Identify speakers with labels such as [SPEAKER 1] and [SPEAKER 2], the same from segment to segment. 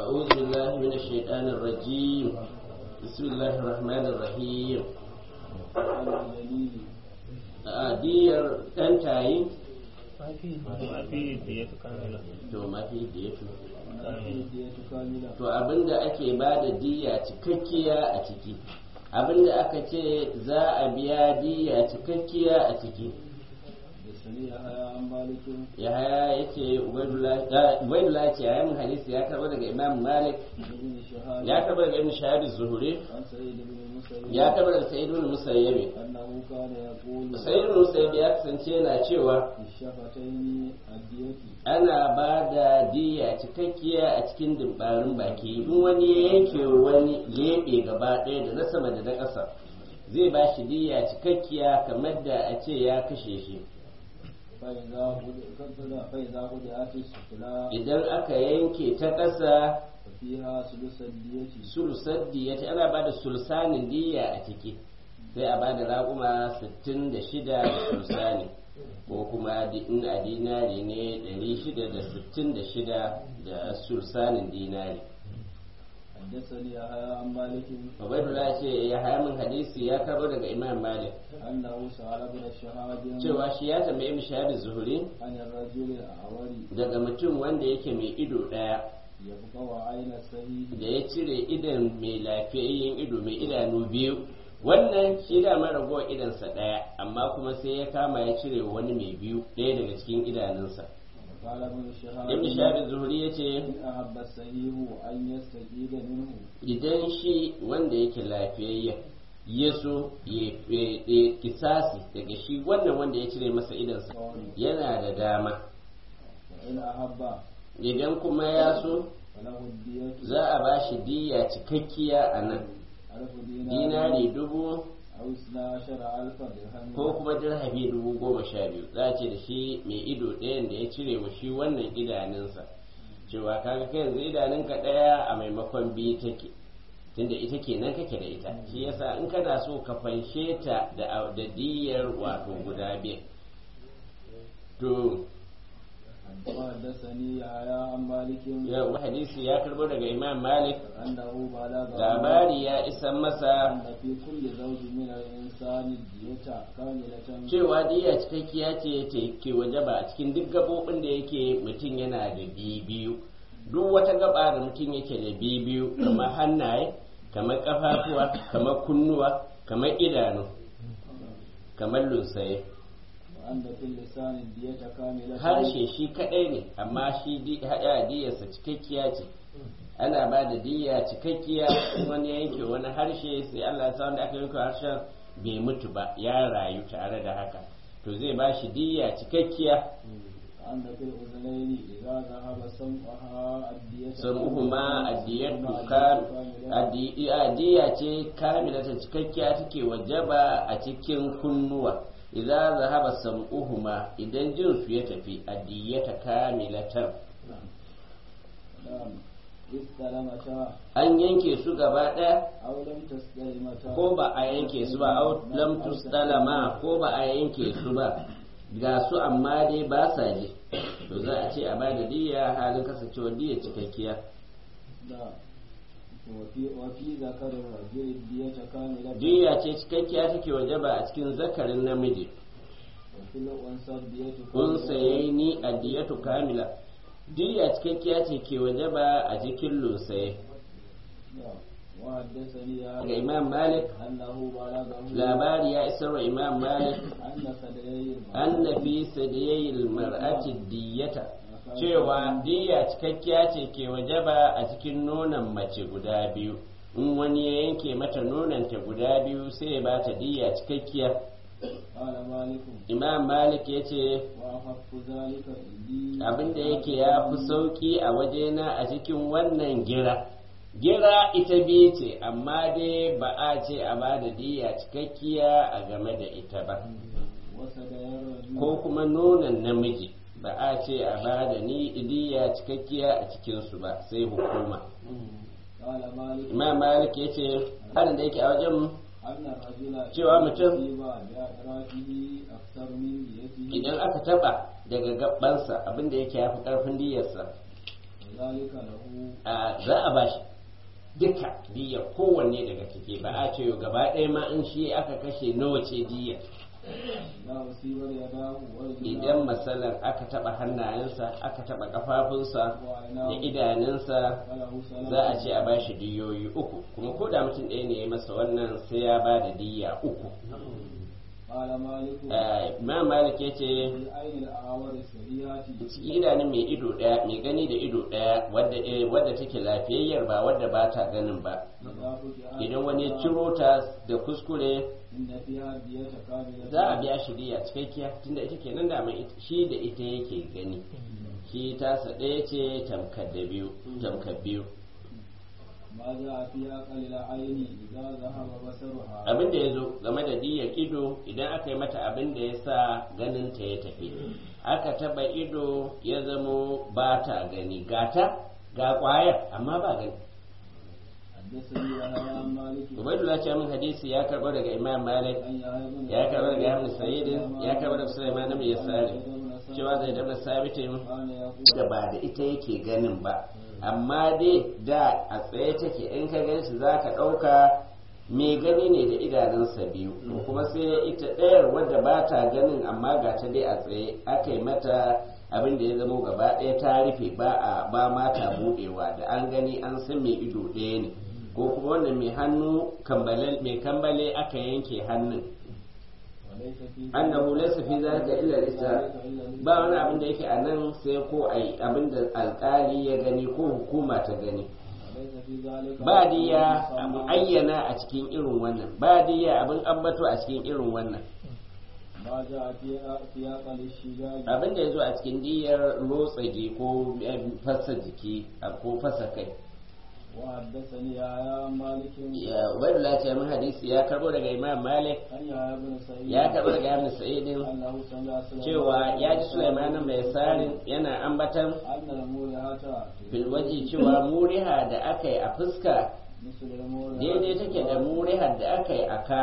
[SPEAKER 1] أعوذ بالله من الشيطان الرجيم بسم الله الرحمن الرحيم diyar ɗan tayi to mafi diyatu to abinda ake ba da diya cikakkiya a ciki abinda aka ce za a biya diya cikakkiya a ciki yahaya ya ce ubaidullah ce yayin hadisi ya karɓa daga imam malik ya karɓa daga ibn shahab zuhuri ya karɓa daga sa'id ibn musayyib sa'id ibn musayyib ya kasance yana cewa ana ba da diya cikakkiya a cikin dimbarin baki in wani ya yanke wani lebe gaba ɗaya da na sama da na ƙasa zai ba shi diya cikakkiya kamar da a ce ya kashe shi idan aka yanke ta ƙasa sulusar diyati ana ba da sulsanin diya a ciki sai a ba da raƙuma 66 da sulsani ko kuma in a dinari ne 666 da sulsanin dinari
[SPEAKER 2] حدثني يحيى عن مالك
[SPEAKER 1] عبيد الله ce ya haya min hadisi ya karbo daga Imam Malik
[SPEAKER 2] أنه سأل ابن الشهاب
[SPEAKER 1] cewa shi ya tambayi Ibn Shahab Zuhri
[SPEAKER 2] عن الرجل الأعوري
[SPEAKER 1] daga mutum wanda yake mai ido daya
[SPEAKER 2] يبقى عين السهيد
[SPEAKER 1] da ya cire idan mai lafiyayyen ido mai idanu biyu wannan shi da marago idansa ɗaya amma kuma sai ya kama ya cire wani mai biyu ɗaya daga cikin idanunsa
[SPEAKER 2] قال ابن الشهاب
[SPEAKER 1] ibn shahab zuhuri ya ce
[SPEAKER 2] إن أحب السهيب أن يستجيب منه
[SPEAKER 1] idan shi wanda yake lafiyayyen ya so ya kisasi daga shi wannan wanda ya cire masa idansa yana da dama
[SPEAKER 2] وإن أحب
[SPEAKER 1] idan kuma ya so
[SPEAKER 2] فله الدية
[SPEAKER 1] za a ba shi diya cikakkiya a nan
[SPEAKER 2] ألف
[SPEAKER 1] dinari dubu
[SPEAKER 2] أو اثنا عشر ألف درهم
[SPEAKER 1] ko kuma dirhami dubu goma sha biyu za a ce da shi mai ido ɗayan da ya cire wa shi wannan idanunsa cewa kaga kai yanzu idanunka ɗaya a maimakon biyu take tunda ita kenan kake da ita shi yasa in kana so ka fanshe ta da da diyar wato guda biyu to
[SPEAKER 2] وحدثني يحيى عن مالك
[SPEAKER 1] yau hadisi ya karbo daga imam malik
[SPEAKER 2] أنه بلغ
[SPEAKER 1] labari ya isan masa
[SPEAKER 2] أن في كل زوج من الإنسان الدية كاملة
[SPEAKER 1] cewa diya cikakkiya ce ta ke wajaba a cikin duk gabobin da yake mutum yana da biyu duk wata gaba da mutum yake da biyu kamar hannaye kamar kafafuwa kamar kunnuwa kamar idanu kamar lunsaye
[SPEAKER 2] وأن في اللسان الدية كاملة
[SPEAKER 1] harshe shi kadai ne amma shi di- haɗa diyarsa cikakkiya ce ana ba da diya cikakkiya in wani yanke wani harshe sai Allah ya sa wanda aka yanke harshen bai mutu ba ya rayu tare da haka to zai ba shi diya cikakkiya
[SPEAKER 2] وأن في الأذنين إذا ذهب سمعها الدية
[SPEAKER 1] sam'uhuma addiyatu kam addi- addiya ce kamilata cikakkiya take wajaba a cikin kunnuwa idza zahaba sam'uhuma idan jin su ya tafi addiyata kamilatan
[SPEAKER 2] نعم استلمتا
[SPEAKER 1] an yanke su gaba ɗaya
[SPEAKER 2] أو لم تستلمتا
[SPEAKER 1] ko ba a yanke su ba au lam tustalama ko ba a yanke su ba ga su amma dai ba sa ji to za a ce a ba da diya halin kasancewar diya cikakkiya
[SPEAKER 2] نعم وفي وفي ذكر الرجل الدية كاملة
[SPEAKER 1] diya ce cikakkiya take wajaba a cikin zakarin namiji
[SPEAKER 2] وفي الأنثى الدية
[SPEAKER 1] kun saye ni a diyatu kamila diya cikakkiya ce ke wajaba a cikin lunsaye
[SPEAKER 2] نعم وحدثني
[SPEAKER 1] ga
[SPEAKER 2] هذا
[SPEAKER 1] imam malik
[SPEAKER 2] أنه بلغه
[SPEAKER 1] labari ya isar wa imam malik
[SPEAKER 2] أن ثديي
[SPEAKER 1] an na fi sadiyayil mar'ati diyata cewa diya cikakkiya ce ke wajaba a cikin nonon mace guda biyu in wani ya yanke mata nononta guda biyu sai ya bata diya cikakkiya
[SPEAKER 2] قال مالك
[SPEAKER 1] imam malik ya ce
[SPEAKER 2] وأخف ذلك عندي
[SPEAKER 1] abinda yake ya fi sauki a wajena a cikin wannan gira gira ita biyu ce amma dai ba a ce a ba da diya cikakkiya a game da ita ba
[SPEAKER 2] وثديي الرجل
[SPEAKER 1] ko kuma nonon namiji ba a ce a ba da ni diya cikakkiya a cikinsu ba sai hukuma
[SPEAKER 2] قال مالك
[SPEAKER 1] imam malik ya ce harin da yake a wajen
[SPEAKER 2] أن الرجل
[SPEAKER 1] cewa mutum
[SPEAKER 2] يصيب بأطرافه أكثر من ديته
[SPEAKER 1] idan aka taba daga gabansa abinda yake ya fi karfin diyarsa
[SPEAKER 2] وذلك له
[SPEAKER 1] a za a bashi duka diya kowanne daga ciki ba a ce gaba ɗaya ma in shi aka kashe nawa ce diya
[SPEAKER 2] إذا أصيب يداه
[SPEAKER 1] idan
[SPEAKER 2] ورجلاه
[SPEAKER 1] matsalar aka taɓa hannayensa aka taɓa ƙafafunsa da
[SPEAKER 2] وعيناه
[SPEAKER 1] idanunsa
[SPEAKER 2] فله سلام
[SPEAKER 1] za a ce a bashi diyoyi uku kuma ko da mutum ɗaya ne ya masa wannan sai ya ba da diya uku
[SPEAKER 2] قال مالك
[SPEAKER 1] Eh, imam malik ya ce
[SPEAKER 2] في العين الأعور السريعة
[SPEAKER 1] cikin idanun mai ido ɗaya mai gani da ido ɗaya wadda eh, wadda take lafiyayyar ba wadda ba ta ganin ba
[SPEAKER 2] إذا فتح
[SPEAKER 1] idan wani ya ciro ta da kuskure
[SPEAKER 2] إن فيها دية كاملة
[SPEAKER 1] za a biya shi diya cikakkiya tunda ita kenan da mai it- shi da ita yake gani shi tasa ɗaya ce tamkar da biyu tamkar biyu
[SPEAKER 2] ما جاء في أقل العين إذا ذهب بصرها
[SPEAKER 1] abin da ya zo game da diyar ido idan aka yi mata abin da ya sa ganin ta ya tafi aka taba ido ya zamo ba ta gani gata ga kwayar amma ba gani
[SPEAKER 2] حدثني يحيى عن مالك
[SPEAKER 1] ubaidullah ce min hadisi ya karɓo daga imam malik
[SPEAKER 2] عن يحيى بن
[SPEAKER 1] ya karɓo daga ibn sa'id ya karɓo daga sulaiman ibn yasari cewa zai dabda sabitin
[SPEAKER 2] كان يقول
[SPEAKER 1] da ba da ita yake ganin ba amma dai da a tsaye take in ka gan shi za ka ɗauka mai gani ne da idanunsa biyu to kuma sai ita ɗayar wadda ba ta ganin amma ga ta dai a tsaye aka yi mata abin da ya zamo gaba ɗaya ta rufe ba a ba ma ta buɗewa da an gani an san mai ido ɗaya ne ko kuma wannan mai hannu kambale mai kambale aka yanke hannun
[SPEAKER 2] وليس في
[SPEAKER 1] annahu laysa fi zalika illa al-isra
[SPEAKER 2] ذلك إلا
[SPEAKER 1] ba wani abin da yake a nan sai ko ai abin da alkali ya gani ko hukuma ta gani
[SPEAKER 2] وليس في ذلك
[SPEAKER 1] ba diya abu ayyana a cikin irin wannan ba diya abin ambato a cikin irin wannan
[SPEAKER 2] ما جاء في في أقل الشجاج
[SPEAKER 1] abin da ya zo a cikin diyar rotsage ko eh, fasa jiki a- ko fasa kai
[SPEAKER 2] وحدثني يحيى عن مالك
[SPEAKER 1] ya wadda ce min hadisi ya karbo daga imam malik
[SPEAKER 2] عن يحيى بن سعيد
[SPEAKER 1] ya karbo daga ibn sa'idin
[SPEAKER 2] أنه سمع سليمان
[SPEAKER 1] cewa ya ji sulaiman mai sarin yana ambatan
[SPEAKER 2] أن المولهة
[SPEAKER 1] filwaji cewa muriha da aka yi a fuska
[SPEAKER 2] مثل المولهة
[SPEAKER 1] daidai take da murihar da aka yi a ka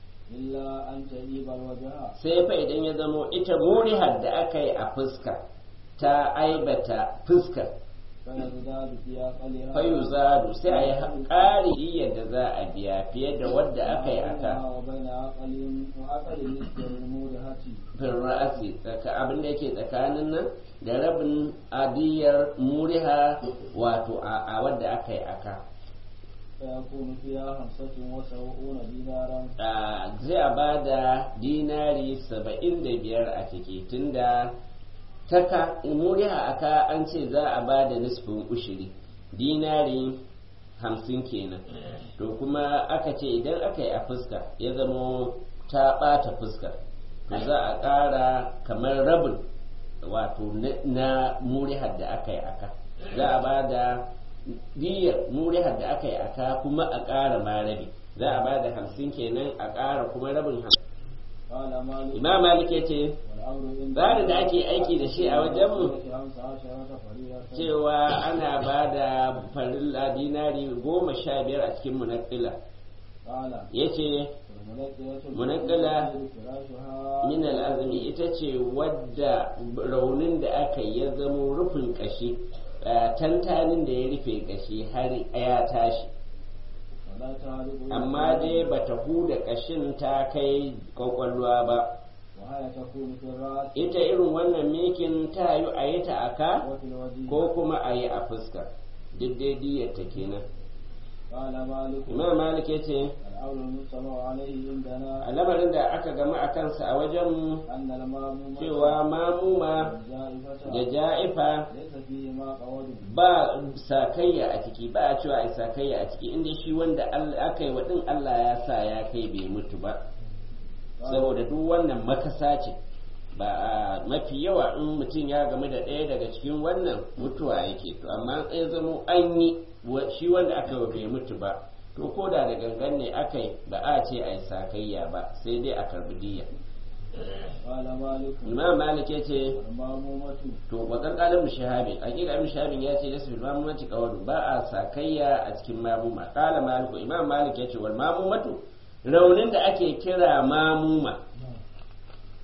[SPEAKER 2] إلا أن تجيب الوجه
[SPEAKER 1] sai fa idan ya zamo ita murihar da aka yi a fuska ta aibata fuskar
[SPEAKER 2] فيزداد في أقلها
[SPEAKER 1] fayu zadu sai a yi ƙari yadda za a biya fiye da wadda aka yi a ka
[SPEAKER 2] وبين عقل وعقل مثل المولهة
[SPEAKER 1] fin ra'asi tsaka abin da yake tsakanin nan da rabin adiyar muriha wato a a wadda aka yi a ka
[SPEAKER 2] فيكون فيها خمسة وسبعون دينارا
[SPEAKER 1] a zai a ba da dinari saba'in da biyar a ciki tunda taka muriha aka an ce za a ba da nisfin ushiri dinari hamsin kenan to kuma aka ce idan aka yi a fuska ya zamo ta ɓata fuska to za a ƙara kamar rabin wato na- na murihar da aka yi aka za a ba da diyar murihar da aka yi aka kuma a ƙara ma rabi za a ba da hamsin kenan a ƙara kuma rabin hamsin
[SPEAKER 2] قال مالك
[SPEAKER 1] imam malik ya ce
[SPEAKER 2] والأمر عند
[SPEAKER 1] tsarin da ake aiki da shi a wajenmu
[SPEAKER 2] خمس عشرة فريضة
[SPEAKER 1] cewa ana ba da farilla dinari goma sha biyar a cikin munakila
[SPEAKER 2] قال
[SPEAKER 1] ya ce
[SPEAKER 2] والمنقلة
[SPEAKER 1] منقلة
[SPEAKER 2] فراشها
[SPEAKER 1] min al'azumi ita ce wadda raunin da aka yi ya zamo rufin kashi eh, tantanin da ya rufe kashi har ya tashi
[SPEAKER 2] ولا تعرف
[SPEAKER 1] amma dai bata huda kashin ta kai kwakwalwa ba
[SPEAKER 2] وهي تكون في الرأس
[SPEAKER 1] ita irin wannan mikin ta yi a yi ta aka
[SPEAKER 2] وفي الوجه
[SPEAKER 1] ko kuma a yi a fuska duk dai diyar ta kenan
[SPEAKER 2] قال مالك
[SPEAKER 1] imam malik ya ce
[SPEAKER 2] الأمر المجتمع عليه عندنا
[SPEAKER 1] a lamarin da aka gama a kansa a wajen
[SPEAKER 2] أن الماموم
[SPEAKER 1] cewa mamuma da
[SPEAKER 2] والجائفة
[SPEAKER 1] ja'ifa
[SPEAKER 2] ليس فيهما قول
[SPEAKER 1] ba sakayya a ciki ba a cewa a sakayya a ciki inda shi wanda Allah- aka yi wa din Allah ya sa ya kai bai mutu ba saboda duk wannan makasa ce ba a mafi yawa in mutum ya game da ɗaya daga cikin wannan mutuwa yake to amma ya zamo an yi wa- shi wanda aka yi wa bai mutu ba to ko da da gangan ne aka yi ba a ce a yi sakayya ba sai dai a karbi diya
[SPEAKER 2] قال مالك
[SPEAKER 1] imam malik ya ce
[SPEAKER 2] والمامومة
[SPEAKER 1] to wakan kalin mushahabin hakika ibn shahabin ya ce nasu mamumati qawlu ba a sakayya a cikin mamuma qala maliku imam malik ya ce wal mamumatu raunin da ake kira mamuma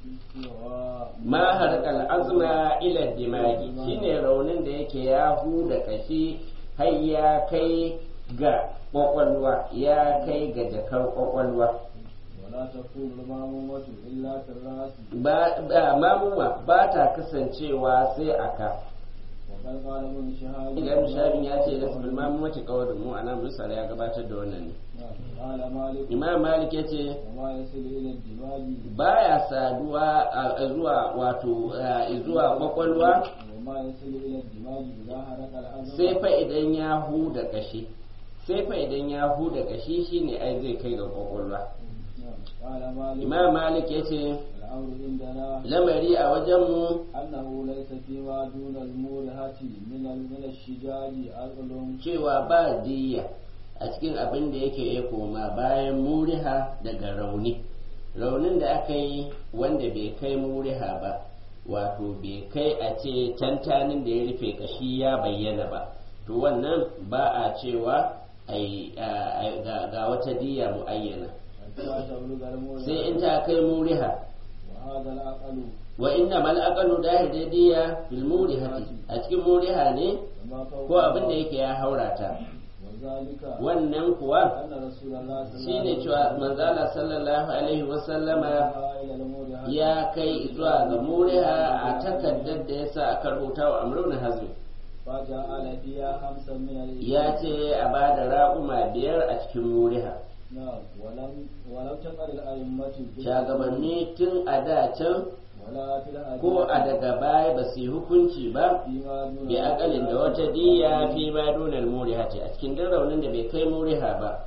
[SPEAKER 1] ma harkal azma ila dimagi shine raunin da yake ya huda kashi har ya kai ga kwakwalwa ya kai ga jakar kwakwalwa
[SPEAKER 2] ولا تكون المامومة إلا في الرأس
[SPEAKER 1] ba mamuma ba ta kasancewa sai aka
[SPEAKER 2] وقد قال ابن شهاب
[SPEAKER 1] idan shabin ya ce da su mamumati kawai mu ana misali ya gabatar da wannan ne
[SPEAKER 2] نعم. قال مالك
[SPEAKER 1] imam malik ya ce
[SPEAKER 2] وما يصل إلى الدماغ
[SPEAKER 1] baya saduwa a zuwa wato a zuwa kwakwalwa
[SPEAKER 2] وما يصل إلى الدماغ إذا حرق العظم
[SPEAKER 1] sai fa idan ya huda kashi sai fa idan ya huda kashi shine ai zai kai ga kwakwalwa
[SPEAKER 2] نعم. قال مالك
[SPEAKER 1] imam malik ya ce
[SPEAKER 2] الأمر عندنا
[SPEAKER 1] lamari a wajenmu
[SPEAKER 2] أنه ليس فيما دون المورهة من من الشجاج عقل
[SPEAKER 1] cewa ba diya a cikin abin da yake ya koma bayan muriha daga rauni raunin da aka yi wanda bai kai muriha ba wato bai kai a ce tantanin da ya rufe kashi ya bayyana ba to wannan ba a cewa ai- a- a- ga ga wata diya muayyana
[SPEAKER 2] حتى تبلغ المورهة
[SPEAKER 1] sai in ta kai muriha
[SPEAKER 2] وهذا العقل
[SPEAKER 1] wa inna mal aqalu dahir diya fil murihati a cikin muriha ne
[SPEAKER 2] وما فوق
[SPEAKER 1] ko abin da yake ya haurata
[SPEAKER 2] وذلك
[SPEAKER 1] wannan kuwa
[SPEAKER 2] أن رسول الله صلى
[SPEAKER 1] shi
[SPEAKER 2] الله
[SPEAKER 1] ne
[SPEAKER 2] عليه
[SPEAKER 1] cewa
[SPEAKER 2] وسلم
[SPEAKER 1] manzala sallallahu alaihi wasallama
[SPEAKER 2] إلى المورهة
[SPEAKER 1] ya kai zuwa ga muriha a takardar da ya sa aka rubuta wa amrun hazmi
[SPEAKER 2] فجعل فيها خمسا من الإبل
[SPEAKER 1] ya ce a ba da raƙuma biyar a cikin muriha
[SPEAKER 2] نعم ولم ولم تقل الأئمة في
[SPEAKER 1] shagabanni tun a da can
[SPEAKER 2] ولا في الحديث
[SPEAKER 1] ko a daga baya ba su yi hukunci ba
[SPEAKER 2] فيما دون
[SPEAKER 1] bi akalin da wata diya fi ma dunar muriha ce a cikin duk raunin da bai kai muriha ba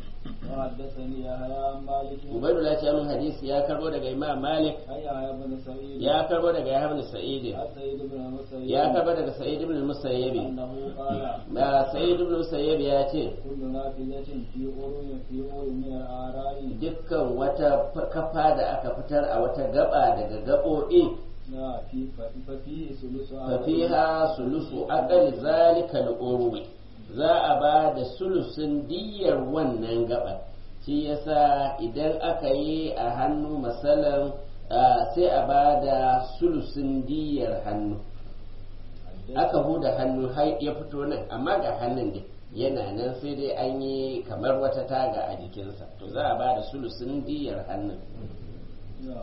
[SPEAKER 2] وحدثني يحيى عن مالك
[SPEAKER 1] ubaidullah ce min hadisi ya karbo daga imam malik
[SPEAKER 2] عن يحيى بن سعيد
[SPEAKER 1] ya karbo daga yahya bin sa'id
[SPEAKER 2] عن سعيد بن المسيب
[SPEAKER 1] ya karbo daga sa'id ibn musayyib
[SPEAKER 2] أنه قال
[SPEAKER 1] ba sa'id ibn musayyib ya ce
[SPEAKER 2] كل نافذة في أورو في أورو من الآراء
[SPEAKER 1] dukkan wata f- kafa da aka fitar a wata gaba daga gaɓoɓi
[SPEAKER 2] نعم في ففيه ثلث
[SPEAKER 1] fafiha sulusu aqal zalika al-urwi za a ba da sulusun diyar wannan gaba shi yasa idan aka yi a hannu masalan ah, sai a ba da sulusun diyar hannu aka huda hannu har ya fito nan amma ga hannun ne yana nan sai dai an yi kamar wata taga a jikinsa to za a ba da sulusun diyar hannun
[SPEAKER 2] نعم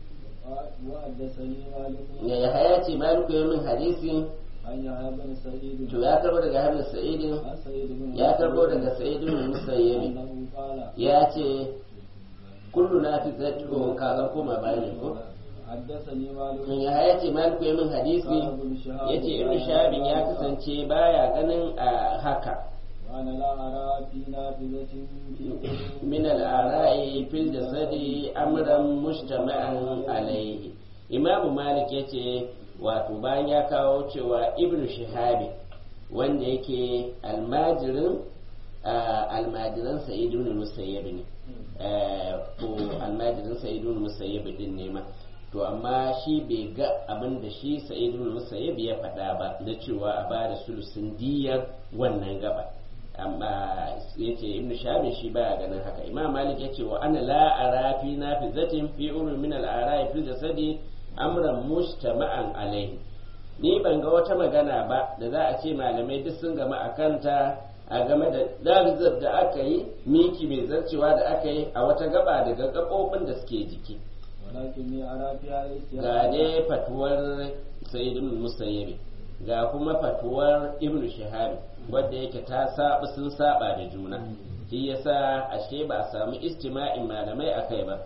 [SPEAKER 2] وحدثني مالك
[SPEAKER 1] ya haya ce maliku ya min hadisin
[SPEAKER 2] عن يحيى بن سعيد
[SPEAKER 1] to ya karbo daga hannun sa'idin
[SPEAKER 2] عن سعيد بن
[SPEAKER 1] ya karbo daga sa'idin musayyabi
[SPEAKER 2] أنه قال
[SPEAKER 1] ya ce kullu na fi zato kaga koma bayan ne ko
[SPEAKER 2] حدثني مالك
[SPEAKER 1] ya haya ce maliku ya min hadisi
[SPEAKER 2] قال ابن شهاب
[SPEAKER 1] ya ce ibn shahabin ya kasance baya ganin a haka
[SPEAKER 2] وأنا لا أرى في نافذة في
[SPEAKER 1] min al'ara'i fil jasadi amran mujtama'an alayhi imamu malik ya ce wato bayan ya kawo cewa ibn shahabi wanda yake almajirin ah, almajiran sa'id ibn musayyib ne eh, ko almajirin sa'id ibn musayyib din ne ma to amma shi bai ga abin da shi sa'id ibn musayyib ya faɗa ba na cewa a bada sulusun diyar wannan gaba amma yace ibnu shahabin shi baya ganin haka imam malik yace wa ana la ara fi nafizatin fi umri min al ara'i fi jasadi amran mustama'an alaihi ni ban ga wata magana ba da za a ce malamai duk sun gama a kanta a game da dalizar da aka yi miki mai zarcewa da aka yi a wata gaba daga gaɓoɓin da suke jiki
[SPEAKER 2] ولكني أرى فيها
[SPEAKER 1] ga
[SPEAKER 2] الاستيعاب
[SPEAKER 1] dai fatuwar sayyid ibn musayyibi ga kuma fatuwar ibn shihab wadda yake ta saba sun saba da juna shi yasa ashe ba a samu istima'in malamai akai ba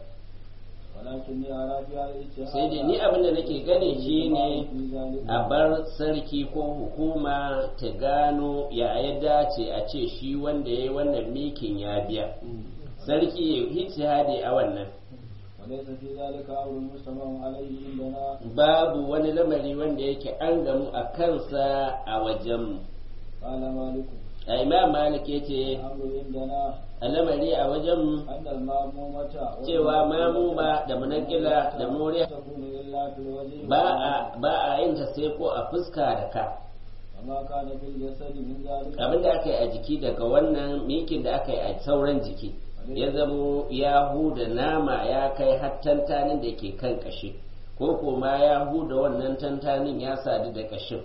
[SPEAKER 2] ولكني أرى فيها الاستيعاب
[SPEAKER 1] sai dai ni abin da nake gani shine
[SPEAKER 2] في ذلك
[SPEAKER 1] a bar sarki ko hukuma ta gano ya ya dace a ce shi wanda ya yi wannan mikin ya biya sarki ya yi a wannan
[SPEAKER 2] وليس في ذلك أمر مجتمع عليه عندنا
[SPEAKER 1] babu wani lamari wanda yake an gamu a kansa a wajenmu
[SPEAKER 2] قال مالك
[SPEAKER 1] a imam malik ya ce
[SPEAKER 2] الأمر عندنا
[SPEAKER 1] a lamari a wajenmu
[SPEAKER 2] أن المامومة
[SPEAKER 1] cewa mamuma da munakila da muriya
[SPEAKER 2] تكون إلا في الوجه
[SPEAKER 1] ba a ba a yin ta sai ko a fuska da ka
[SPEAKER 2] وما كان في الجسد من ذلك
[SPEAKER 1] abin da aka yi a jiki daga wannan mikin da aka yi a sauran jiki ya zamo ya huda nama ya kai har tantanin da ke kan kashi ko kuma ya huda wannan tantanin ya sadu da kashin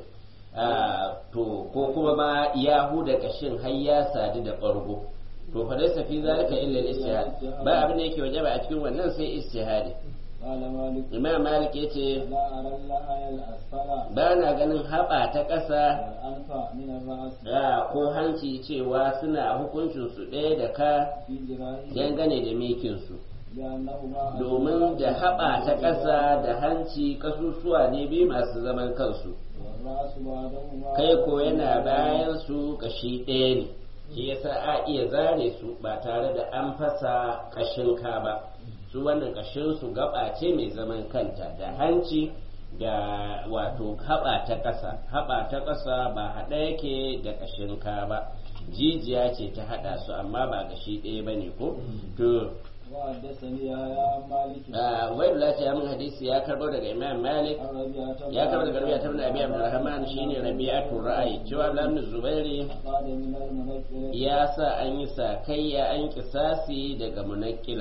[SPEAKER 1] to ko kuma ma ya huda kashin har ya sadu da ɓargo to fa laysa fi zalika illa al-istihad ba abin da yake wajaba a cikin wannan sai istihadi
[SPEAKER 2] قال مالك
[SPEAKER 1] imam malik yace
[SPEAKER 2] لا أرى اللحى الأسفل
[SPEAKER 1] ba na ganin haɓa ta ƙasa
[SPEAKER 2] والأنف من الرأس
[SPEAKER 1] da ko hanci cewa suna hukuncin su ɗaya da ka
[SPEAKER 2] في ذراعه
[SPEAKER 1] dangane da mikinsu
[SPEAKER 2] لأنهما
[SPEAKER 1] domin da haɓa ta ƙasa da hanci kasusuwa ne biyu masu zaman kansu
[SPEAKER 2] والرأس بعدهما
[SPEAKER 1] kai ko yana bayan su kashi ɗaya ne shi yasa a iya zare su ba tare da an fasa kashin ka ba su wannan kashin su gaba ce mai zaman kanta da hanci da wato haɓa ta ƙasa haɓa ta ƙasa ba haɗa yake da kashin ka ba jijiya ce ta haɗa su amma ba gashi ɗaya ba ne ko to
[SPEAKER 2] وحدثني يا مالك
[SPEAKER 1] wai lati ya min hadisi ya karbo daga imam malik
[SPEAKER 2] عن ربيعة
[SPEAKER 1] ya karbo daga rabi'a ibn abi abdurrahman shine rabi'atu ra'ayi cewa abdullah ibn zubairi
[SPEAKER 2] قال من المنكر
[SPEAKER 1] ya sa an yi sakayya an kisasi daga munakkila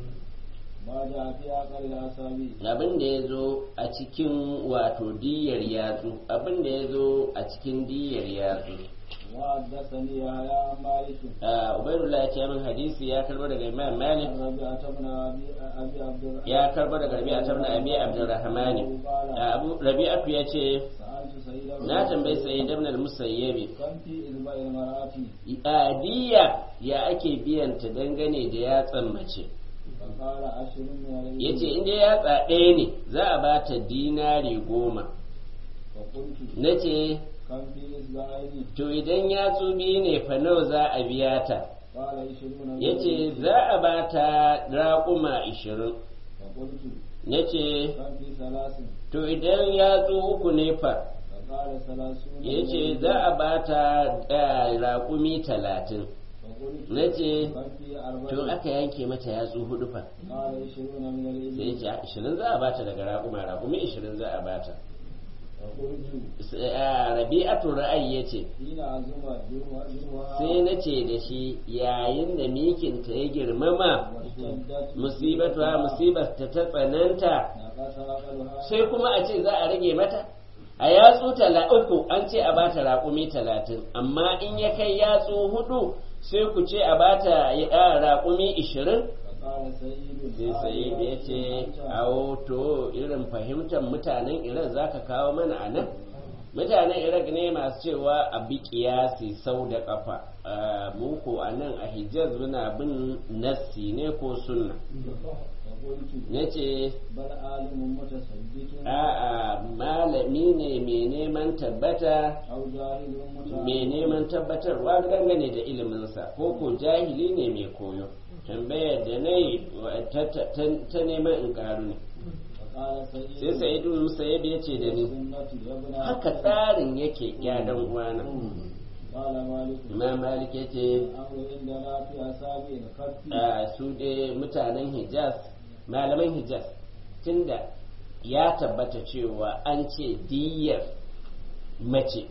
[SPEAKER 2] ما جاء في عقل الأصابع
[SPEAKER 1] abin da ya zo a cikin wato diyar yatsu abin da ya zo a cikin diyar yatsu
[SPEAKER 2] وحدثني يا مالك
[SPEAKER 1] Ah, ubaidullah ya ce min hadisi ya karbo daga imam malik
[SPEAKER 2] عن ربيعة بن أبي أبي عبد الرحمن
[SPEAKER 1] ya karbo daga rabi'a ibn abi abdurrahman Ah, abu rabi'atu ya ce
[SPEAKER 2] سألت سيد
[SPEAKER 1] na tambayi sayyid ibn al-musayyibi
[SPEAKER 2] كم في إذباء المرأة
[SPEAKER 1] diya ya ake biyan ta dangane da yatsan mace
[SPEAKER 2] فقال عشر من
[SPEAKER 1] ya ce
[SPEAKER 2] الإبل
[SPEAKER 1] inda yatsa ɗaya ne za a ba ta dinari goma
[SPEAKER 2] فقلت
[SPEAKER 1] na ce
[SPEAKER 2] كم في إذبائين
[SPEAKER 1] to idan yatsu biyu ne fa nawa za a biya ta
[SPEAKER 2] قال عشرون من
[SPEAKER 1] ya ce
[SPEAKER 2] الإبل.
[SPEAKER 1] za a ba ta raƙuma ishirin
[SPEAKER 2] فقلت
[SPEAKER 1] ya ce
[SPEAKER 2] كم في ثلاث
[SPEAKER 1] to idan yatsu uku ne fa
[SPEAKER 2] فقال ثلاثون
[SPEAKER 1] ya
[SPEAKER 2] من
[SPEAKER 1] ce
[SPEAKER 2] الإبل.
[SPEAKER 1] za a ba ta eh, raƙumi talatin
[SPEAKER 2] فقلت
[SPEAKER 1] na ce
[SPEAKER 2] كم في أربع
[SPEAKER 1] to aka yanke mata yatsu hudu fa
[SPEAKER 2] قال عشرون من
[SPEAKER 1] sai ya
[SPEAKER 2] الإبل
[SPEAKER 1] ce ishirin za a ba ta daga raƙuma raƙumi ishirin za a ba ta
[SPEAKER 2] فقلت
[SPEAKER 1] rabi'atu ra'ayi ya ce
[SPEAKER 2] حين عزم جروها جروها
[SPEAKER 1] sai na ce da shi yayin da mikinta ya girmama
[SPEAKER 2] واشتدت
[SPEAKER 1] musibatuwa musibar ta ta tsananta
[SPEAKER 2] نقص عقلها
[SPEAKER 1] sai kuma a ce za a rage mata a yatsu tala uku an ce a bata raƙumi talatin amma in ya kai yatsu hudu sai ku ce a bata ya- raƙumi ishirin
[SPEAKER 2] فقال سيد
[SPEAKER 1] sai sai da ya ce awo to irin fahimtar mutanen iran za ka kawo mana a nan mutanen iraq ne masu cewa a bi kiyasi sau da kafa mu ko a nan a hijaz muna bin nassi ne ko sunna
[SPEAKER 2] فقلت
[SPEAKER 1] na ce
[SPEAKER 2] بل عالم متثبت
[SPEAKER 1] a'a malami ne mai neman tabbata
[SPEAKER 2] أو جاهل
[SPEAKER 1] mai
[SPEAKER 2] متعلم
[SPEAKER 1] neman tabbatarwa dangane da iliminsa ko ko jahili ne mai koyo tambayar da na yi ta- ta ta neman in karu ne
[SPEAKER 2] فقال
[SPEAKER 1] sai
[SPEAKER 2] سيد
[SPEAKER 1] sa'idu musayyib ya ce da ni
[SPEAKER 2] السنة يا ابن
[SPEAKER 1] haka
[SPEAKER 2] عباس.
[SPEAKER 1] tsarin yake ya dan uwana
[SPEAKER 2] قال مالك
[SPEAKER 1] imam malik ya ce
[SPEAKER 2] الأمر عندنا في أصابع الكف
[SPEAKER 1] a su dai mutanen hijaz malaman hijaz tunda ya tabbata cewa an ce diyar mace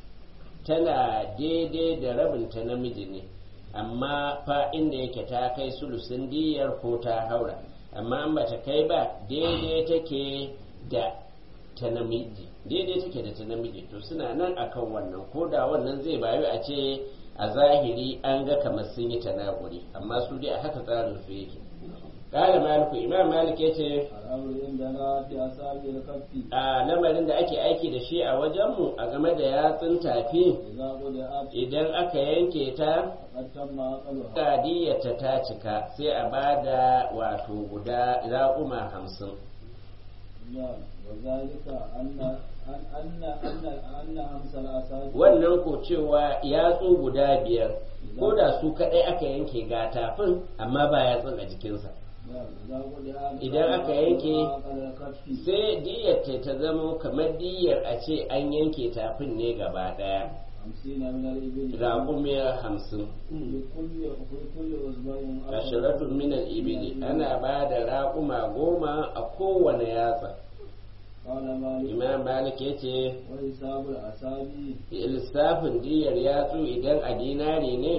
[SPEAKER 1] tana daidai da rabinta namiji ne amma fa inda yake ta kai sulusin diyar ko ta haura amma an bata kai ba daidai take da ta namiji daidai take da ta namiji to suna nan akan wannan ko da wannan zai bayu a ce a zahiri an ga kamar sun yi tanakuri amma su dai a haka tsarin su yake ƙara maliku imam malik ya ce
[SPEAKER 2] الأمر عندنا في أصابع الكف
[SPEAKER 1] a lamarin da ake aiki da shi a wajenmu a game da yatsun tafi
[SPEAKER 2] إذا قدعت
[SPEAKER 1] idan aka yanke ta
[SPEAKER 2] فقد تم عقلها
[SPEAKER 1] kadiyarta ta cika sai a ba da wato guda raƙuma hamsin
[SPEAKER 2] نعم وذلك أن أن أن أن أن أمس الأصابع
[SPEAKER 1] wannan ko cewa yatsu guda biyar ko da su kaɗai aka yanke ga tafin amma ba yatsun a jikinsa
[SPEAKER 2] نعم إذا قدعت
[SPEAKER 1] Idan aka yanke,
[SPEAKER 2] عقل الكف
[SPEAKER 1] sai diyar ta ta zama kamar diyar a ce an yanke tafin ne gaba ɗaya
[SPEAKER 2] خمسين من الإبل
[SPEAKER 1] raƙumiyar hamsin
[SPEAKER 2] في كل في كل أسبوع
[SPEAKER 1] ashiratun minal ibili ana ba da raƙuma goma a kowane yatsa
[SPEAKER 2] قال مالك
[SPEAKER 1] imam malik ya ce
[SPEAKER 2] وحساب الأصابع
[SPEAKER 1] lissafin diyar yatsu idan a dinari ne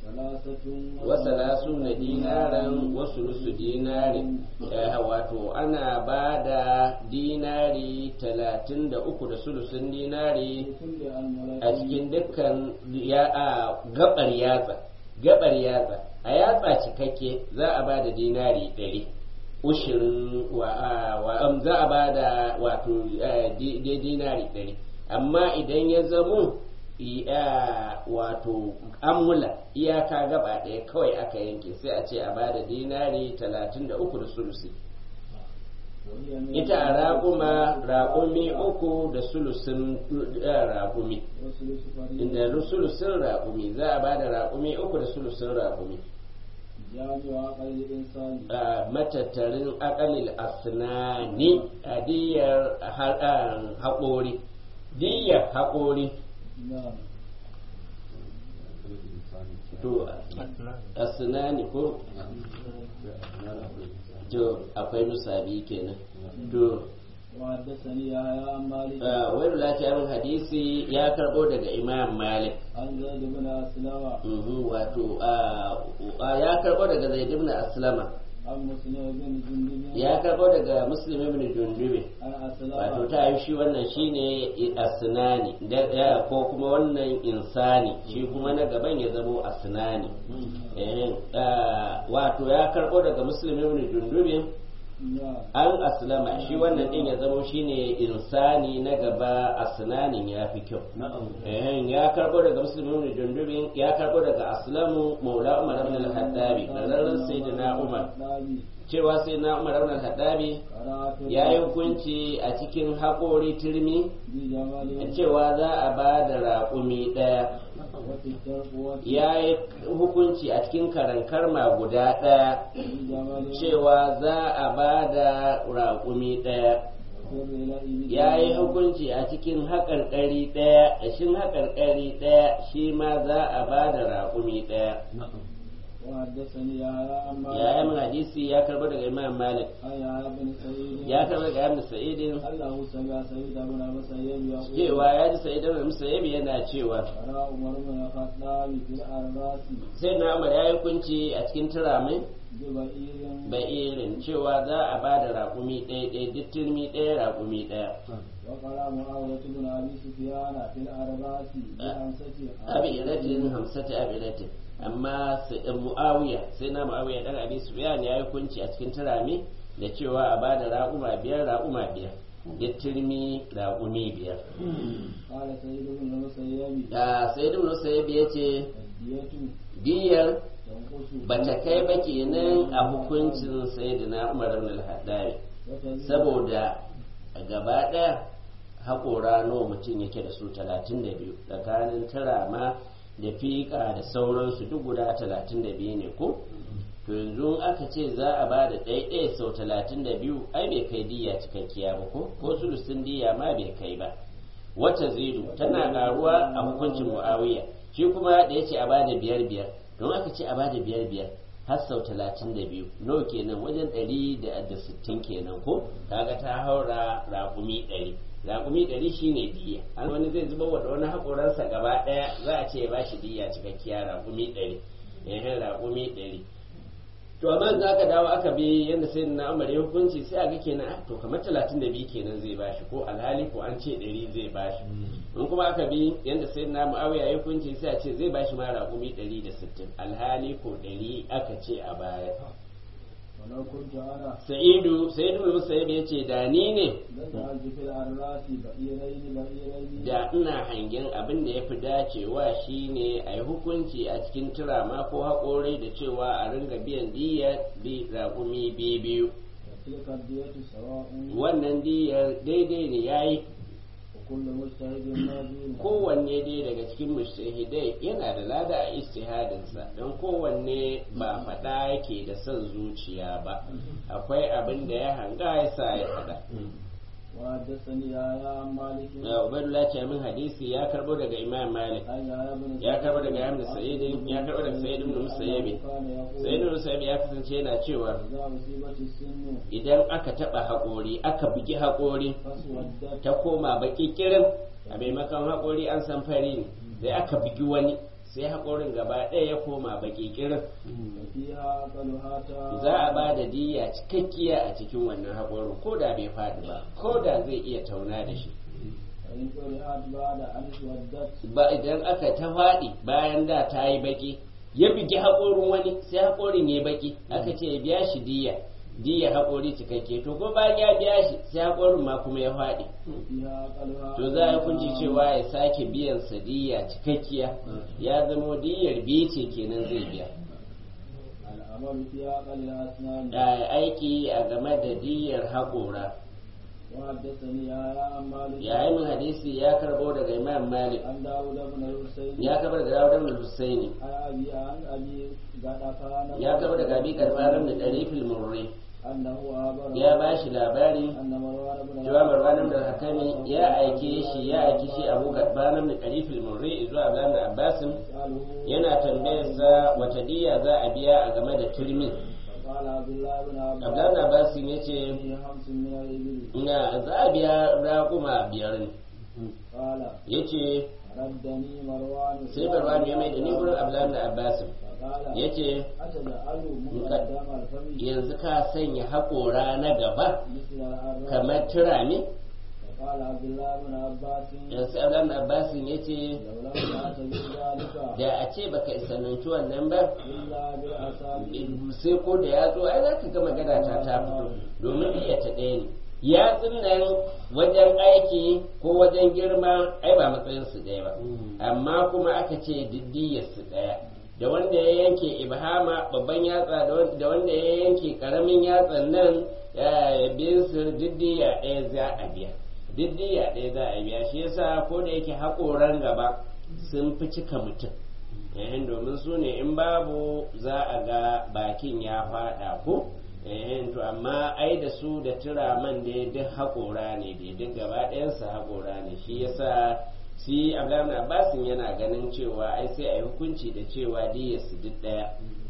[SPEAKER 2] ثلاثة
[SPEAKER 1] wasalasu na dinaran wasu nusu dinari Eh, wato ana ba da dinari talatin da uku da sulusun dinari
[SPEAKER 2] لكل أمرين
[SPEAKER 1] a cikin dukkan ya a gabar yatsa gabar yatsa a yatsa cikakke za a ba da dinari ɗari ushirin wa, a- wa am, za a ba da wato eh, di- di- dinari ɗari amma idan ya zamo i- a, wato amula iyaka gaba ɗaya kawai aka yanke sai a ce a ba da dinari talatin da uku da sulusi
[SPEAKER 2] وهي من
[SPEAKER 1] ita a raƙuma raƙumi uku da sulusin eh, raƙumi
[SPEAKER 2] وثلث فريضة
[SPEAKER 1] inda sulusin raƙumi za a ba da raƙumi uku da sulusin raƙumi
[SPEAKER 2] جامع عقل الإنسان
[SPEAKER 1] a matattarin akalil asnani a diyar ha- a, haƙori diyar haƙori
[SPEAKER 2] نعم
[SPEAKER 1] to asnani ko to akwai nusabi kenan to
[SPEAKER 2] وحدثني يحيى عن مالك
[SPEAKER 1] a, wani lafiyar hadisi ya karɓo daga imam malik
[SPEAKER 2] عن زيد بن أسلم
[SPEAKER 1] Mhm, wato a, a, ya karɓo daga zaid ibn aslama
[SPEAKER 2] عن مسلم بن جندب
[SPEAKER 1] ya karɓo daga muslim ibn jundube
[SPEAKER 2] عن
[SPEAKER 1] wato
[SPEAKER 2] أسلم
[SPEAKER 1] ta yi shi wannan shine asnani da ya- ko kuma wannan insani shi kuma na gaban ya zamo asnani Eh, ah, wato ya karɓo daga muslim ibn jundube
[SPEAKER 2] نعم
[SPEAKER 1] an aslama shi wannan din ya zamo shine insani na gaba asnanin ya fi kyau Eh, ya karɓo daga muslim ibn jundube ya karɓo daga aslamu maula umar ibn al-hattabi da sayyidina umar
[SPEAKER 2] الخطابي
[SPEAKER 1] cewa sai na umar ibn al-hattabi
[SPEAKER 2] قرأت
[SPEAKER 1] ya yi hukunci a cikin haƙori turmi
[SPEAKER 2] بجمال
[SPEAKER 1] cewa za a ba da raƙumi ɗaya
[SPEAKER 2] وفي التقوى
[SPEAKER 1] ya yi hukunci a cikin karankarma guda ɗaya
[SPEAKER 2] بجمال
[SPEAKER 1] cewa za a ba da raƙumi ɗaya
[SPEAKER 2] وفي الرلاء
[SPEAKER 1] ya yi hukunci a cikin haƙarƙari ɗaya shin haƙarƙari ɗaya shi ma za a ba da raƙumi ɗaya
[SPEAKER 2] وحدثني يحيى عن
[SPEAKER 1] ya yi
[SPEAKER 2] مالك
[SPEAKER 1] hadisi ya karɓo daga imam malik
[SPEAKER 2] عن يحيى بن سعيد
[SPEAKER 1] ya karɓo daga ibn sa'idin
[SPEAKER 2] أنه سمع سعيد بن المسيب يقول
[SPEAKER 1] cewa ya ji sa'id ibn musayyib yana cewa
[SPEAKER 2] قرأ عمر بن الخطاب في الأرراس
[SPEAKER 1] sai na umar ya yi hukunci a cikin turamin
[SPEAKER 2] ببئير
[SPEAKER 1] ba'irin cewa za a ba da raƙumi ɗaya ɗaya duk turmi ɗaya raƙumi ɗaya
[SPEAKER 2] وقرأ معاوية بن أبي سفيان في الأرراس بخمسة
[SPEAKER 1] abilatin hamsata abilatin amma sai mu'awiya sai na mu'awiya dan abi sufyan ya yi hukunci a cikin turami da cewa a ba da raƙuma biyar raƙuma biyar duk turmi raƙumi biyar
[SPEAKER 2] قال سيد بن المسيب
[SPEAKER 1] da sai ibn musayyib ya ce
[SPEAKER 2] الدية
[SPEAKER 1] diyar
[SPEAKER 2] تنقص
[SPEAKER 1] bata kai ba kenan a hukuncin sayyidina umar ibn al-haddari
[SPEAKER 2] وتزيد
[SPEAKER 1] saboda a gaba ɗaya haƙora nawa mutum yake da su talatin da biyu tsakanin turama da fiƙa da sauransu duk guda talatin da biyu ne ko to yanzu aka ce za a ba da ɗaiɗaya sau talatin da biyu ai bai kai diya cikakkiya ba ko ko sulusun diya ma bai kai ba wata zidu tana ƙaruwa a hukuncin mu'awiya shi kuma da ya ce a ba da biyar biyar don aka ce a ba da biyar biyar har sau talatin da biyu nawa kenan wajen ɗari da da sittin kenan ko kaga ta haura raƙumi ɗari raƙumi ɗari shine diya an wani zai zuba wa da wani haƙoransa gaba ɗaya za a ce ya bashi diya cikakkiya raƙumi ɗari ehem raƙumi ɗari to amma za ka dawo aka bi yadda sai na umar ya hukunci sai a ga kenan ah, to kamar talatin da biyu kenan zai bashi ko alhali ko an ce ɗari zai bashi in kuma aka bi yadda sai na mu'awiya ya hukunci sai a ce zai bashi ma raƙumi ɗari da sittin alhali ko ɗari aka ce a baya
[SPEAKER 2] ولو كنت أنا
[SPEAKER 1] sa'idu sa'idu bin musayyib ya ce da ni ne
[SPEAKER 2] لجعلت في الأرراس بئيرين بئيرين
[SPEAKER 1] da ina hangen abin da ya fi dacewa shine a yi hukunci a cikin turama ko haƙorai da cewa a ringa biyan diyar bi raƙumi biyu biyu
[SPEAKER 2] وتلك الدية سواء
[SPEAKER 1] wannan diyar daidai ne ya yi
[SPEAKER 2] وكل مجتهد ماجور
[SPEAKER 1] kowanne dai daga cikin mujtahidai yana da lada a istihadinsa don kowanne ba faɗa yake da son zuciya ba akwai abin da ya hanga ya sa ya faɗa
[SPEAKER 2] وحدثني يحيى عن مالك
[SPEAKER 1] Uh, Ubaidullah ce min hadisi ya karbo daga Imam Malik
[SPEAKER 2] عن يحيى بن
[SPEAKER 1] ya karbo daga Ibn Sa'id ya karbo daga Sa'id ibn Musayyib
[SPEAKER 2] كان يقول
[SPEAKER 1] Sa'id ibn Musayyib ya kasance yana cewa
[SPEAKER 2] إذا أصيبت السن
[SPEAKER 1] idan aka taba haƙori aka bugi haƙori
[SPEAKER 2] فاسودت
[SPEAKER 1] ta koma baki kirin a maimakon haƙori an san fari ne sai aka bugi wani sai haƙorin gaba ɗaya ya koma baki kirin
[SPEAKER 2] وفيها أقلها تا
[SPEAKER 1] za a ba da diya cikakkiya a cikin wannan haƙorin ko da bai faɗi ba ko da zai iya tauna da shi
[SPEAKER 2] فإن طرحت بعد أن اسودت
[SPEAKER 1] ba idan aka ta faɗi bayan da ta yi baki ya bigi haƙorin wani sai haƙorin ya baki aka ce ya biya shi diya diya haƙori cikakke to ko bayan ya biya shi sai haƙorin ma kuma ya faɗi
[SPEAKER 2] وفيها أقلها
[SPEAKER 1] to za a kunci cewa ya sake biyan sa diya cikakkiya ya zamo diyar biyu ce kenan zai biya
[SPEAKER 2] العمل في أقل الأسنان
[SPEAKER 1] da aiki a game da diyar haƙora
[SPEAKER 2] وحدثني يا عن مالك
[SPEAKER 1] yayin min hadisi ya karbo daga imam malik
[SPEAKER 2] عن داود بن الحسين
[SPEAKER 1] ya karbo daga dawud ibn husaini
[SPEAKER 2] عن أبي عن أبي غطفان
[SPEAKER 1] ya karbo daga abi karfaran da darifil murri
[SPEAKER 2] أنه أخبره
[SPEAKER 1] ya ba shi labari
[SPEAKER 2] أن مروان بن
[SPEAKER 1] cewa marwan da hakami ya aike shi ya aike shi abu karfaran da darifil murri zuwa abdullahi ibn abbasin
[SPEAKER 2] يسأله
[SPEAKER 1] yana tambayarsa wata diya za a biya a game da turmin
[SPEAKER 2] فقال عبد الله بن عباس
[SPEAKER 1] abdullahi ibn abbasin ya ce
[SPEAKER 2] فيه خمس من الإبل
[SPEAKER 1] na za a biya raƙuma biyar ne
[SPEAKER 2] قال
[SPEAKER 1] ya ce
[SPEAKER 2] ردني مروان
[SPEAKER 1] sai marwan ya mai da ni gurin abdullahi ibn abbasin
[SPEAKER 2] فقال
[SPEAKER 1] ya ce
[SPEAKER 2] أتجعل مقدم الفم
[SPEAKER 1] yanzu ka sanya haƙora na gaba
[SPEAKER 2] مثل الأرض
[SPEAKER 1] kamar turami
[SPEAKER 2] فقال عبد الله بن عباس
[SPEAKER 1] yanzu abdullahi ibn abbasin ya ce
[SPEAKER 2] لو لم تأت بذلك
[SPEAKER 1] da a ce baka isananci wannan ba
[SPEAKER 2] إلا بالأصابع
[SPEAKER 1] sai ko da ya zo ai za ka ga magana ta ta fito domin iya ta ɗaya ne ya nan wajen aiki ko wajen girma ai ba matsayin su ɗaya ba amma kuma aka ce diddiyar su ɗaya da wanda ya yanke ibhama babban yatsa da wanda- da wanda ya yanke karamin yatsan nan bin su diddiya ɗaya za a biya diddiya ɗaya za a biya shi yasa ko da yake haƙoran gaba sun fi cika mutum ehen domin su ne in babu za a ga bakin ya faɗa ko ehen to amma ai da su da turaman da duk haƙora ne da duk gaba ɗayansa haƙora ne shi yasa shi abdullahi abbasin yana ganin cewa ai sai a yi hukunci da cewa diyarsu duk ɗaya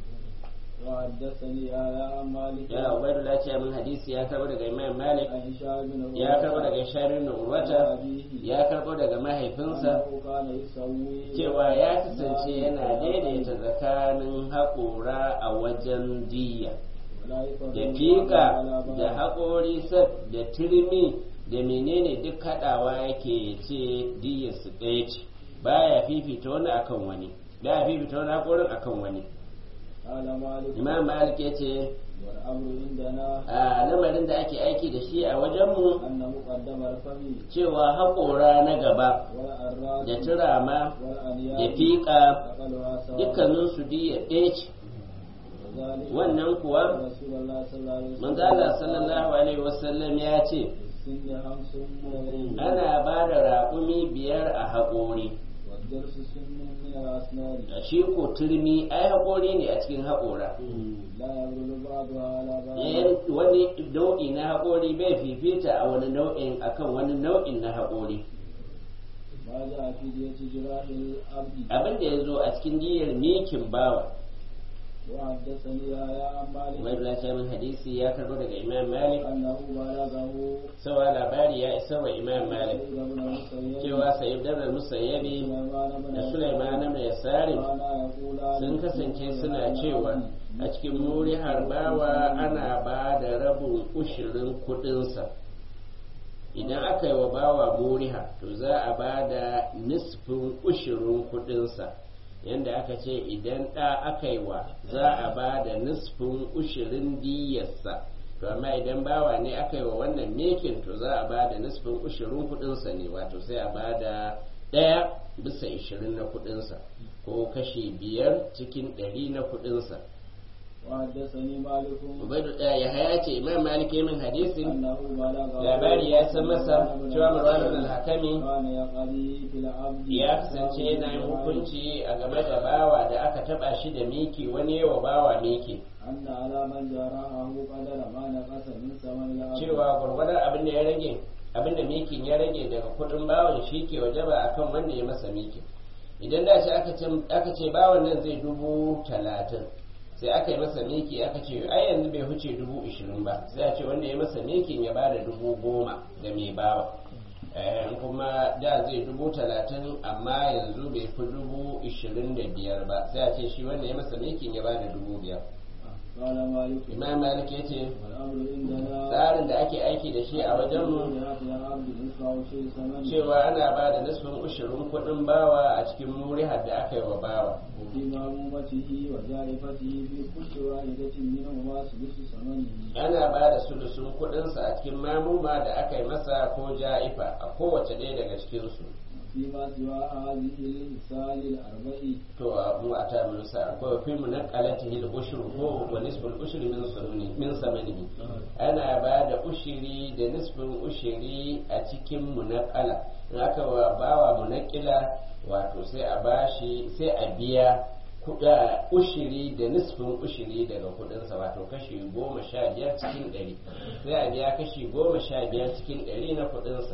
[SPEAKER 2] وحدثني يا عن مالك
[SPEAKER 1] ya ubaidullah ce min hadisi ya karɓo daga imam malik
[SPEAKER 2] عن هشام بن
[SPEAKER 1] ya karɓo daga sharin urwata
[SPEAKER 2] أبيه
[SPEAKER 1] ya karɓo daga mahaifinsa
[SPEAKER 2] أنه كان يسوي
[SPEAKER 1] cewa ya kasance yana daidaita tsakanin haƙora a wajen diya
[SPEAKER 2] ولا يفرق
[SPEAKER 1] da
[SPEAKER 2] بعض
[SPEAKER 1] fiƙa
[SPEAKER 2] على بعض.
[SPEAKER 1] da haƙori sat da turmi da menene duk haɗawa yake ce diyar su ɗaya ce baya fifita wani akan wani baya fifita wani haƙorin akan wani
[SPEAKER 2] قال مالك
[SPEAKER 1] imam malik ya ce
[SPEAKER 2] والأمر عندنا
[SPEAKER 1] a lamarin da ake aiki da shi a wajenmu
[SPEAKER 2] أن مقدم الفم
[SPEAKER 1] cewa haƙora na gaba
[SPEAKER 2] والأراس
[SPEAKER 1] da turama da
[SPEAKER 2] والأنياب
[SPEAKER 1] fiƙa
[SPEAKER 2] أقلها سواء
[SPEAKER 1] dukkaninsu diyar ɗaya ce
[SPEAKER 2] وذلك
[SPEAKER 1] wannan kuwa
[SPEAKER 2] رسول الله صلى الله عليه وسلم
[SPEAKER 1] manzo Allah sallallahu alaihi wasallam ya ce
[SPEAKER 2] السن خمس من
[SPEAKER 1] ana ba da raƙumi biyar a haƙori
[SPEAKER 2] والدرس سن من الأسنان
[SPEAKER 1] shi ko turmi ai haƙori ne a cikin haƙora
[SPEAKER 2] لا يبرد بعضها على بعض
[SPEAKER 1] Yan- wani nau'i na haƙori bai fifita a wani nau'in akan wani nau'in na haƙori
[SPEAKER 2] ما جاء في دية جراح العبد
[SPEAKER 1] abin da ya zo a cikin diyar mikin bawa
[SPEAKER 2] وحدثني يا عن مالك
[SPEAKER 1] Ubaidullah Shamin hadisi ya karbo daga Imam Malik
[SPEAKER 2] أنه بلغه
[SPEAKER 1] sawa labari ya isa wa Imam Malik
[SPEAKER 2] سيد بن المسيب
[SPEAKER 1] cewa Sayyid Dabra Musayyabi
[SPEAKER 2] سليمان بن
[SPEAKER 1] da Sulaiman ibn Yasarim
[SPEAKER 2] كانا يقولان
[SPEAKER 1] sun kasance suna cewa a cikin muri harbawa ana ba da rabin ushirin kudinsa idan aka yi wa bawa muriha to za a ba da nisfin ushirin kudinsa yadda aka ce idan ɗa aka yi wa za a ba da nisfin ushirin diyarsa to amma idan bawa ne aka yi wa wannan mekin to za a ba da nisfin ushirin kudinsa ne wato sai a ba da ɗaya bisa ishirin na kudinsa ko kashi biyar cikin ɗari na kudinsa
[SPEAKER 2] وحدثني مالك
[SPEAKER 1] ubaidu ɗaya ya haya ce imam malik ya min hadisin
[SPEAKER 2] أنه بلغه
[SPEAKER 1] labari ya san masa cewa marwan al-hakami
[SPEAKER 2] كان يقضي في العبد
[SPEAKER 1] ya kasance yana yin hukunci a game da bawa da aka taba shi da miki wani yawa bawa miki
[SPEAKER 2] أن على من جرحه قدر ما نقص من ثمن العبد
[SPEAKER 1] cewa gwargwadon abin da ya rage abin da mikin ya rage daga kudin bawan shi ke wajaba akan wanda ya masa miki idan da shi aka ce aka ce bawan nan zai dubu talatin sai aka yi masa miki aka ce ai yanzu bai huce dubu ishirin ba sai a ce wanda ya masa mikin ya bada dubu goma ga mai bawa Eh, kuma da zai dubu talatin amma yanzu bai fi dubu ishirin da biyar ba sai a ce shi wanda ya masa mikin ya bada dubu biyar
[SPEAKER 2] قال مالك
[SPEAKER 1] imam malik ya ce
[SPEAKER 2] والأمر عندنا
[SPEAKER 1] tsarin da ake aiki da shi a wajenmu cewa ana ba da nisfin ushirin kuɗin bawa a cikin murihar da aka yi wa bawa
[SPEAKER 2] وفي معلومته وجائفته في كل واحدة منهما سدس ثمنه
[SPEAKER 1] ana ba da sulusun kuɗinsa a cikin mamuma da aka yi masa ko ja'ifa a kowace ɗaya daga cikinsu
[SPEAKER 2] فيما سوى هذه الإنسان الأربع
[SPEAKER 1] to a mu a ta musa akwai fi munaqalatihi al-ushru ko wa nisbul ushri min sununi min samanihi ana ba da ushiri da nisbin ushiri a cikin munaqala in aka wa bawa munaqila wato sai a bashi sai a biya kuɗa ushiri da nisbin ushiri daga kuɗinsa wato kashi goma sha biyar cikin ɗari sai a biya kashi goma sha biyar cikin ɗari na kuɗinsa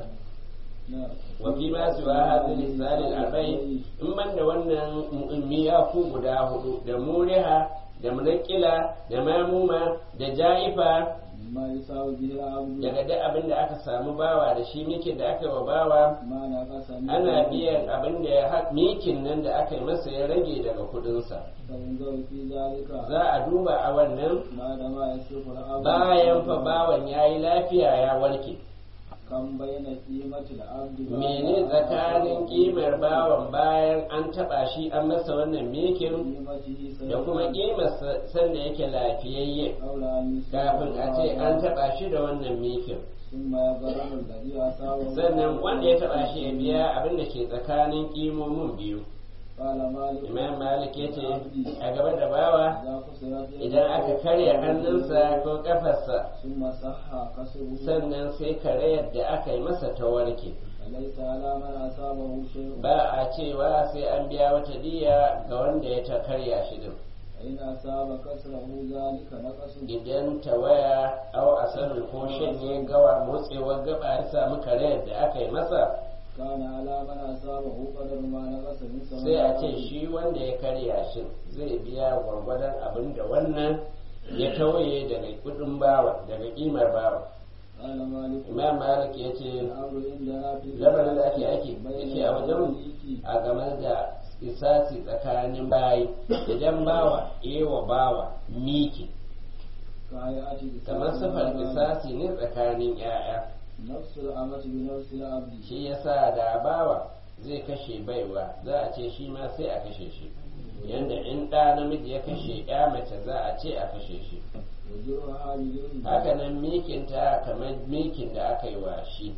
[SPEAKER 1] wafi ma su wa hadin lisanin arba'i in ban da wannan miyaku guda hudu da muriha da munakila da mamuma da ja'ifa
[SPEAKER 2] ما يساوي به العبد
[SPEAKER 1] daga duk abin da aka samu bawa da shi mikin da aka yi wa bawa
[SPEAKER 2] ما نقص منه
[SPEAKER 1] ana biyan abin da ya ha- mikin nan da aka yi masa ya rage daga kudinsa
[SPEAKER 2] فينظر في ذلك
[SPEAKER 1] za a duba a wannan
[SPEAKER 2] ما دام يصرف العبد
[SPEAKER 1] bayan fa bawan ya yi lafiya ya warke
[SPEAKER 2] كم بين قيمة العبد
[SPEAKER 1] mene tsakanin kimar bawan bayan an taba shi an masa wannan mikin
[SPEAKER 2] قيمته
[SPEAKER 1] da kuma kimar sanda yake lafiyayye
[SPEAKER 2] قول أن يصرف
[SPEAKER 1] kafin a ce an taba shi da wannan mikin
[SPEAKER 2] ثم يغرم الذي أصابه
[SPEAKER 1] sannan wanda ya taba shi ya biya abin da ke tsakanin kimomin biyu
[SPEAKER 2] قال مالك
[SPEAKER 1] imam malik ya ce a gaba da bawa
[SPEAKER 2] إذا كسرت
[SPEAKER 1] idan aka karya hannunsa ko kafarsa
[SPEAKER 2] ثم صح كسره
[SPEAKER 1] sannan sai karayar da aka yi masa ta warke
[SPEAKER 2] فليس على من أصابه شيء
[SPEAKER 1] ba a cewa sai an biya wata diya ga wanda ya ta karya shi din
[SPEAKER 2] فإن أصاب كسره ذلك نقص
[SPEAKER 1] idan tawaya au asarin ko shanye gawa motsewar gaba ya samu karayar da aka yi masa
[SPEAKER 2] كان على من أصابه قدر ما نقص من ثمن
[SPEAKER 1] sai a ce
[SPEAKER 2] العبد.
[SPEAKER 1] shi wanda ya karya shi zai biya gwargwadon abin da wannan ya tawaye daga kudin bawa daga kimar bawa
[SPEAKER 2] قال مالك
[SPEAKER 1] imam malik ya ce
[SPEAKER 2] الأمر عندنا في
[SPEAKER 1] lamarin da ake ake
[SPEAKER 2] بين
[SPEAKER 1] yake a wajen
[SPEAKER 2] المالك
[SPEAKER 1] a game da isasi tsakanin bayi idan bawa ewa bawa miki
[SPEAKER 2] كهيئة
[SPEAKER 1] kamar sifar
[SPEAKER 2] الإنسان
[SPEAKER 1] isasi ne tsakanin 'ya'ya
[SPEAKER 2] نفس الأمة بنفس العبد
[SPEAKER 1] shi yasa da bawa zai kashe baiwa za a ce shi ma sai a kashe shi yanda in ɗa namiji ya kashe ya mace za a ce a kashe shi
[SPEAKER 2] وجرها للأم
[SPEAKER 1] haka nan mikinta kamar mikin da aka yi wa shi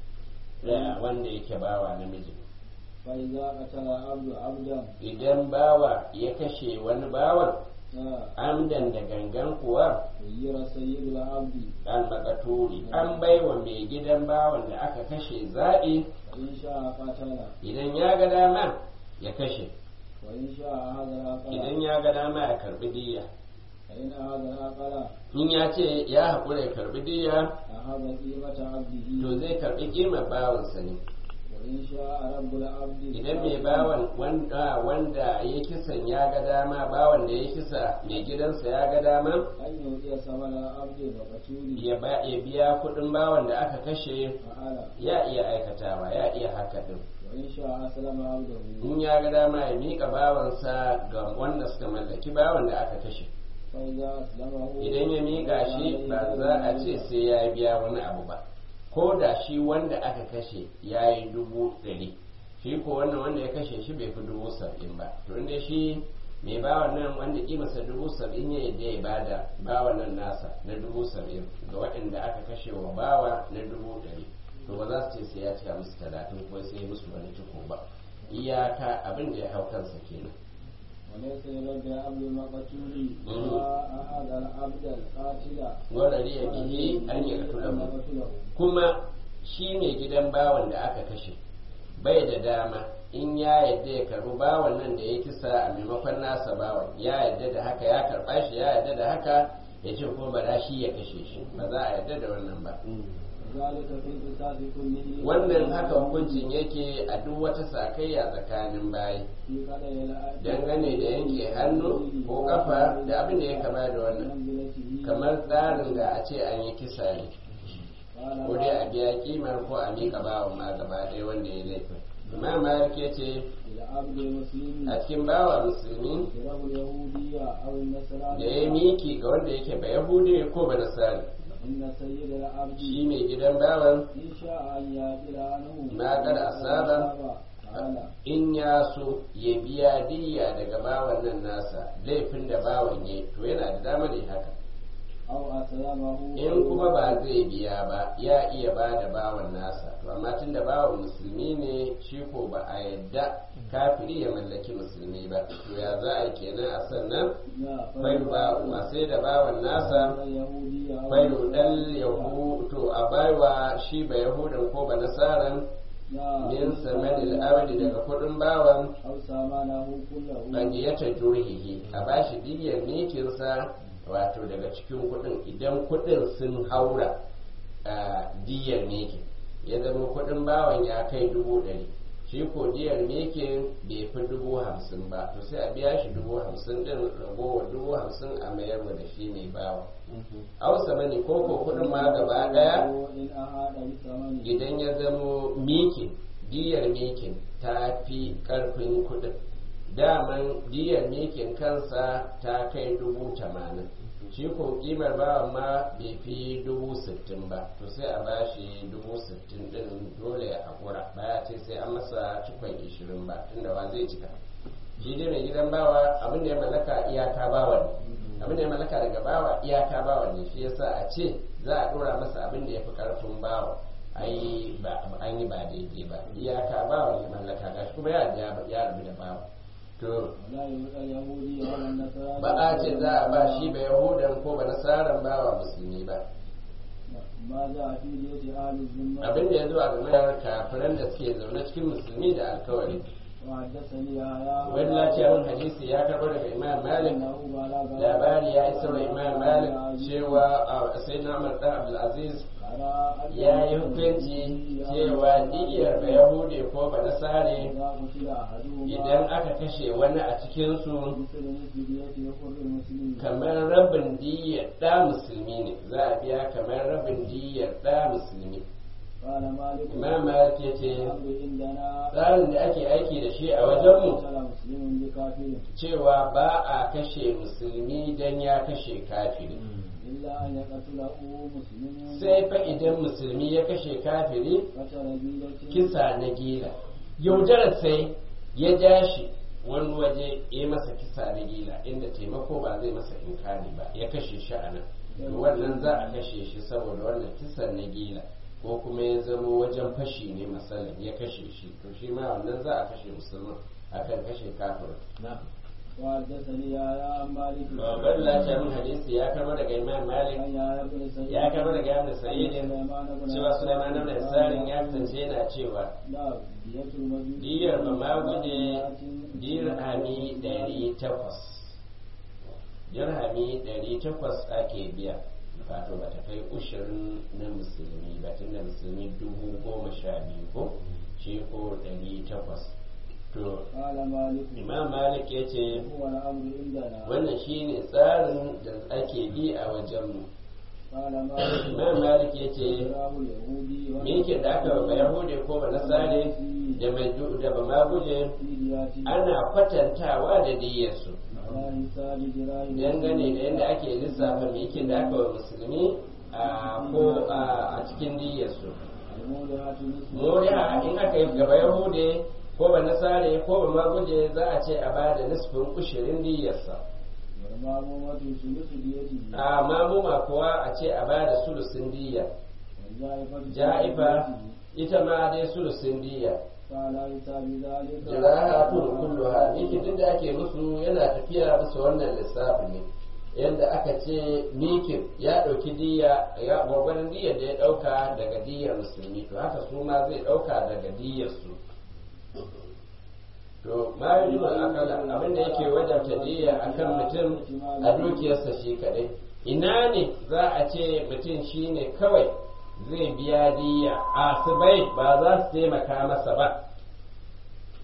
[SPEAKER 1] da wanda yake bawa namiji
[SPEAKER 2] فإذا قتل عبد عبدا
[SPEAKER 1] idan bawa ya kashe wani bawan
[SPEAKER 2] آه،
[SPEAKER 1] amdan da gangan kuwa
[SPEAKER 2] خير سيد العبد
[SPEAKER 1] al-makaturi an baiwa mai gidan bawan da aka kashe zaɓi
[SPEAKER 2] فإن شاء قتل
[SPEAKER 1] idan ya ga dama ya kashe
[SPEAKER 2] وإن شاء هذا العقل
[SPEAKER 1] idan ya ga dama ya karbi diya
[SPEAKER 2] فإن هذا العقل
[SPEAKER 1] in ya ce ya haƙura ya karbi diya
[SPEAKER 2] أخذ قيمة عبده
[SPEAKER 1] to zai karbi kimar bawansa ne
[SPEAKER 2] وإن شاء رب العبد
[SPEAKER 1] idan mai bawan wanda wanda ya kisan ya ga dama bawan da ya kisa mai gidansa ya ga dama
[SPEAKER 2] أن يؤتي ثمن العبد المقتول
[SPEAKER 1] ya ba ya biya kuɗin bawan da aka kashe
[SPEAKER 2] فعل
[SPEAKER 1] ya iya aikatawa ya iya haka din
[SPEAKER 2] وإن شاء أسلم عبده
[SPEAKER 1] in ya ga dama ya miƙa bawansa ga wanda suka mallaki bawan da aka kashe
[SPEAKER 2] فإذا أسلمه
[SPEAKER 1] idan ya miƙa shi ba za a ce sai ya biya wani abu ba ko da shi wanda aka kashe ya yi dubu ɗari shi ko wannan wanda ya kashe shi bai fi dubu saba'in ba to inda shi mai bawan nan wanda kimarsa dubu saba'in ya yadda ya bada bawan nan nasa na dubu saba'in ga waɗanda aka kashe wa bawa na dubu ɗari to ba za su ce sai ya cika musu talatin ko sai ya musu wani ciko ba iyaka abin da ya hau kansa kenan
[SPEAKER 2] وليس لرب العبد المقتول
[SPEAKER 1] مم.
[SPEAKER 2] وأحد العبد القاتل
[SPEAKER 1] ورariya bihi an yi
[SPEAKER 2] يقتله
[SPEAKER 1] kuma shi ne gidan bawan da aka kashe bai da dama in ya yadda ya karbi bawan nan da ya kisa a maimakon nasa bawan ya yadda da haka ya karba shi ya yadda da haka ya ce kuma ba shi ya kashe shi ba za a yadda da wannan ba
[SPEAKER 2] ذلك في القصاص كله
[SPEAKER 1] wannan haka hukuncin yake a duk wata sakayya tsakanin bayi
[SPEAKER 2] في قضاء العبد
[SPEAKER 1] dangane da yanke hannu ko kafa da abin da ya kama da wannan
[SPEAKER 2] منزلته
[SPEAKER 1] kamar tsarin da a ce an yi kisa ne
[SPEAKER 2] قال
[SPEAKER 1] ko dai a a biya kimar ko a miƙa bawan ma gaba ɗaya wanda ya laifin imam malik ya ce
[SPEAKER 2] العبد المسلم
[SPEAKER 1] a cikin bawa musulmi
[SPEAKER 2] كره اليهودية أو النصرانية
[SPEAKER 1] da ya miki ga wanda yake ba yahudi ko ba nasari
[SPEAKER 2] إن سيد العبد
[SPEAKER 1] shi mai gidan bawan
[SPEAKER 2] إن شاء أن يأكل عنه
[SPEAKER 1] ما قد أصاب.
[SPEAKER 2] تعالى
[SPEAKER 1] in ya so ya biya diya daga bawan nan nasa laifin da bawan ya to yana da damar yin haka
[SPEAKER 2] أو أسلمه
[SPEAKER 1] in kuma ba zai biya ba ya iya ba da bawan nasa to amma tun da bawan musulmi ne shi ko ba a yadda kafiri ya mallaki musulmi ba to ya za a yi kenan a sannan
[SPEAKER 2] لا
[SPEAKER 1] failu ba a sai da bawan nasa
[SPEAKER 2] اليهودية أو
[SPEAKER 1] failu dal yahu to a baiwa shi ba yahudan ko ba nasaran
[SPEAKER 2] لا
[SPEAKER 1] min samanil abdi daga kudin bawan
[SPEAKER 2] أو سامانه كله
[SPEAKER 1] bandiyata jurhihi a bashi diyar nekinsa wato daga cikin kudin idan kudin sun haura a diyar nekin ya zama kudin bawan ya kai dubu ɗari shi ko diyar nekin bai fi dubu hamsin ba to sai a biya shi dubu hamsin din ragowar dubu hamsin a mayar da shi mai bawa hausa mani ko ko kudin ma gaba daya
[SPEAKER 2] إن أحد بثمنه
[SPEAKER 1] idan ya zamo mikin diyar mikin ta fi karfin kudin daman diyar mikin kansa ta kai dubu tamanin shi ko kimar bawan ma bai fi dubu sittin ba to sai a bashi dubu sittin din dole ya haƙura baya ce sai an masa cikon ishirin ba tunda wa zai cika shi dai mai gidan bawa abin da ya mallaka iyaka bawa ne abin da ya mallaka daga bawa iyaka bawa ne shi yasa a ce za a dora masa abin da ya fi karfin bawa ai ba an yi ba daidai ba iyaka bawa ne mallaka gashi kuma ya ya ya rabu da bawa to
[SPEAKER 2] ولا يؤتى اليهودي ولا النصراني
[SPEAKER 1] ba a ce za a ba shi ba yahudan ko ba nasaran bawa musulmi ba
[SPEAKER 2] ما جاء في بيت أهل الذمة
[SPEAKER 1] abin da ya zo a game da kafiran da suke zaune cikin musulmi da alkawari
[SPEAKER 2] وحدثني يحيى
[SPEAKER 1] wani lafiyar hadisi ya karɓo daga imam malik
[SPEAKER 2] أنه بلغ
[SPEAKER 1] labari ya isa wa imam malik cewa a sai na umar dan abdulaziz
[SPEAKER 2] قرأ
[SPEAKER 1] ya yi hukunci cewa diyar ba yahude ko ba nasare
[SPEAKER 2] إذا قتل أحدهما
[SPEAKER 1] idan aka kashe wani a cikinsu
[SPEAKER 2] مثل مثل بيت يخر المسلم
[SPEAKER 1] kamar rabin diyar ɗa musulmi ne za a biya kamar rabin diyar ɗa musulmi
[SPEAKER 2] قال مالك
[SPEAKER 1] imam malik ya ce
[SPEAKER 2] الأمر عندنا
[SPEAKER 1] tsarin da ake aiki da shi a wajenmu
[SPEAKER 2] قتل مسلم بكافر
[SPEAKER 1] cewa ba a kashe musulmi don ya kashe kafiri
[SPEAKER 2] إلا أن يقتله مسلم
[SPEAKER 1] sai fa idan musulmi ya kashe kafiri
[SPEAKER 2] قتل بيلة
[SPEAKER 1] kisa na gila yaudarar sai ya ja shi wani waje ya masa kisa na gila inda taimako ba zai masa inkari ba ya kashe shi a nan to wannan za a kashe shi saboda wannan kisan na gila ko kuma ya zama wajen fashi ne masalan ya kashe shi to shi ma wannan za a kashe musulman akan kashe kafirin
[SPEAKER 2] وحدثني يحيى عن مالك
[SPEAKER 1] babban lafiya min hadisi ya karbo daga imam malik
[SPEAKER 2] عن يحيى بن سعيد
[SPEAKER 1] ya karbo daga ibn sa'id
[SPEAKER 2] سليمان بن
[SPEAKER 1] cewa sulaiman ibn sarin ya kasance yana cewa
[SPEAKER 2] لا دية المجوس
[SPEAKER 1] diyar ba ma guje dirhami ɗari takwas dirhami ɗari takwas ake biya wato ba ta kai ushirin na musulmi ba tun da musulmi dubu goma sha biyu ko shi ko ɗari takwas to
[SPEAKER 2] قال مالك
[SPEAKER 1] imam malik ya ce
[SPEAKER 2] هو الأمر عندنا
[SPEAKER 1] wannan shine tsarin da ake bi a wajenmu
[SPEAKER 2] قال مالك
[SPEAKER 1] imam malik ya ce
[SPEAKER 2] راه اليهودي
[SPEAKER 1] me yake da aka ba yahude ko ba nasare da mai da ba ma guje
[SPEAKER 2] في دياته
[SPEAKER 1] ana kwatantawa da diyyarsu
[SPEAKER 2] على حساب دراهم
[SPEAKER 1] dangane da yadda ake lissafa me yake da aka wa musulmi a ko a a cikin diyyarsu
[SPEAKER 2] المولعة نصف
[SPEAKER 1] moriya in aka yi gaba yahude ko ba nasare ko ba ma guje za a ce a bada nisfin ushirin diyyarsa
[SPEAKER 2] والمامومة ثلث ديته
[SPEAKER 1] a mamuma kuwa a ce a bada sulusin diyya
[SPEAKER 2] والجائفة
[SPEAKER 1] ja'ifa ita ma dai sulusin diyya
[SPEAKER 2] فعلى حساب ذلك
[SPEAKER 1] jirahatun kulluha miki duk da ake musu yana tafiya bisa wannan lissafi ne yadda aka ce mikin ya ɗauki diya ya gwagwarin diyar da ya ɗauka daga diyar musulmi to haka su ma zai ɗauka daga diyar su to ma yi akala abinda yake wajabta diya akan mutum a dukiyarsa shi kadai ina ne za a ce mutum shine kawai zai biya diya asibai ba za su taimaka masa ba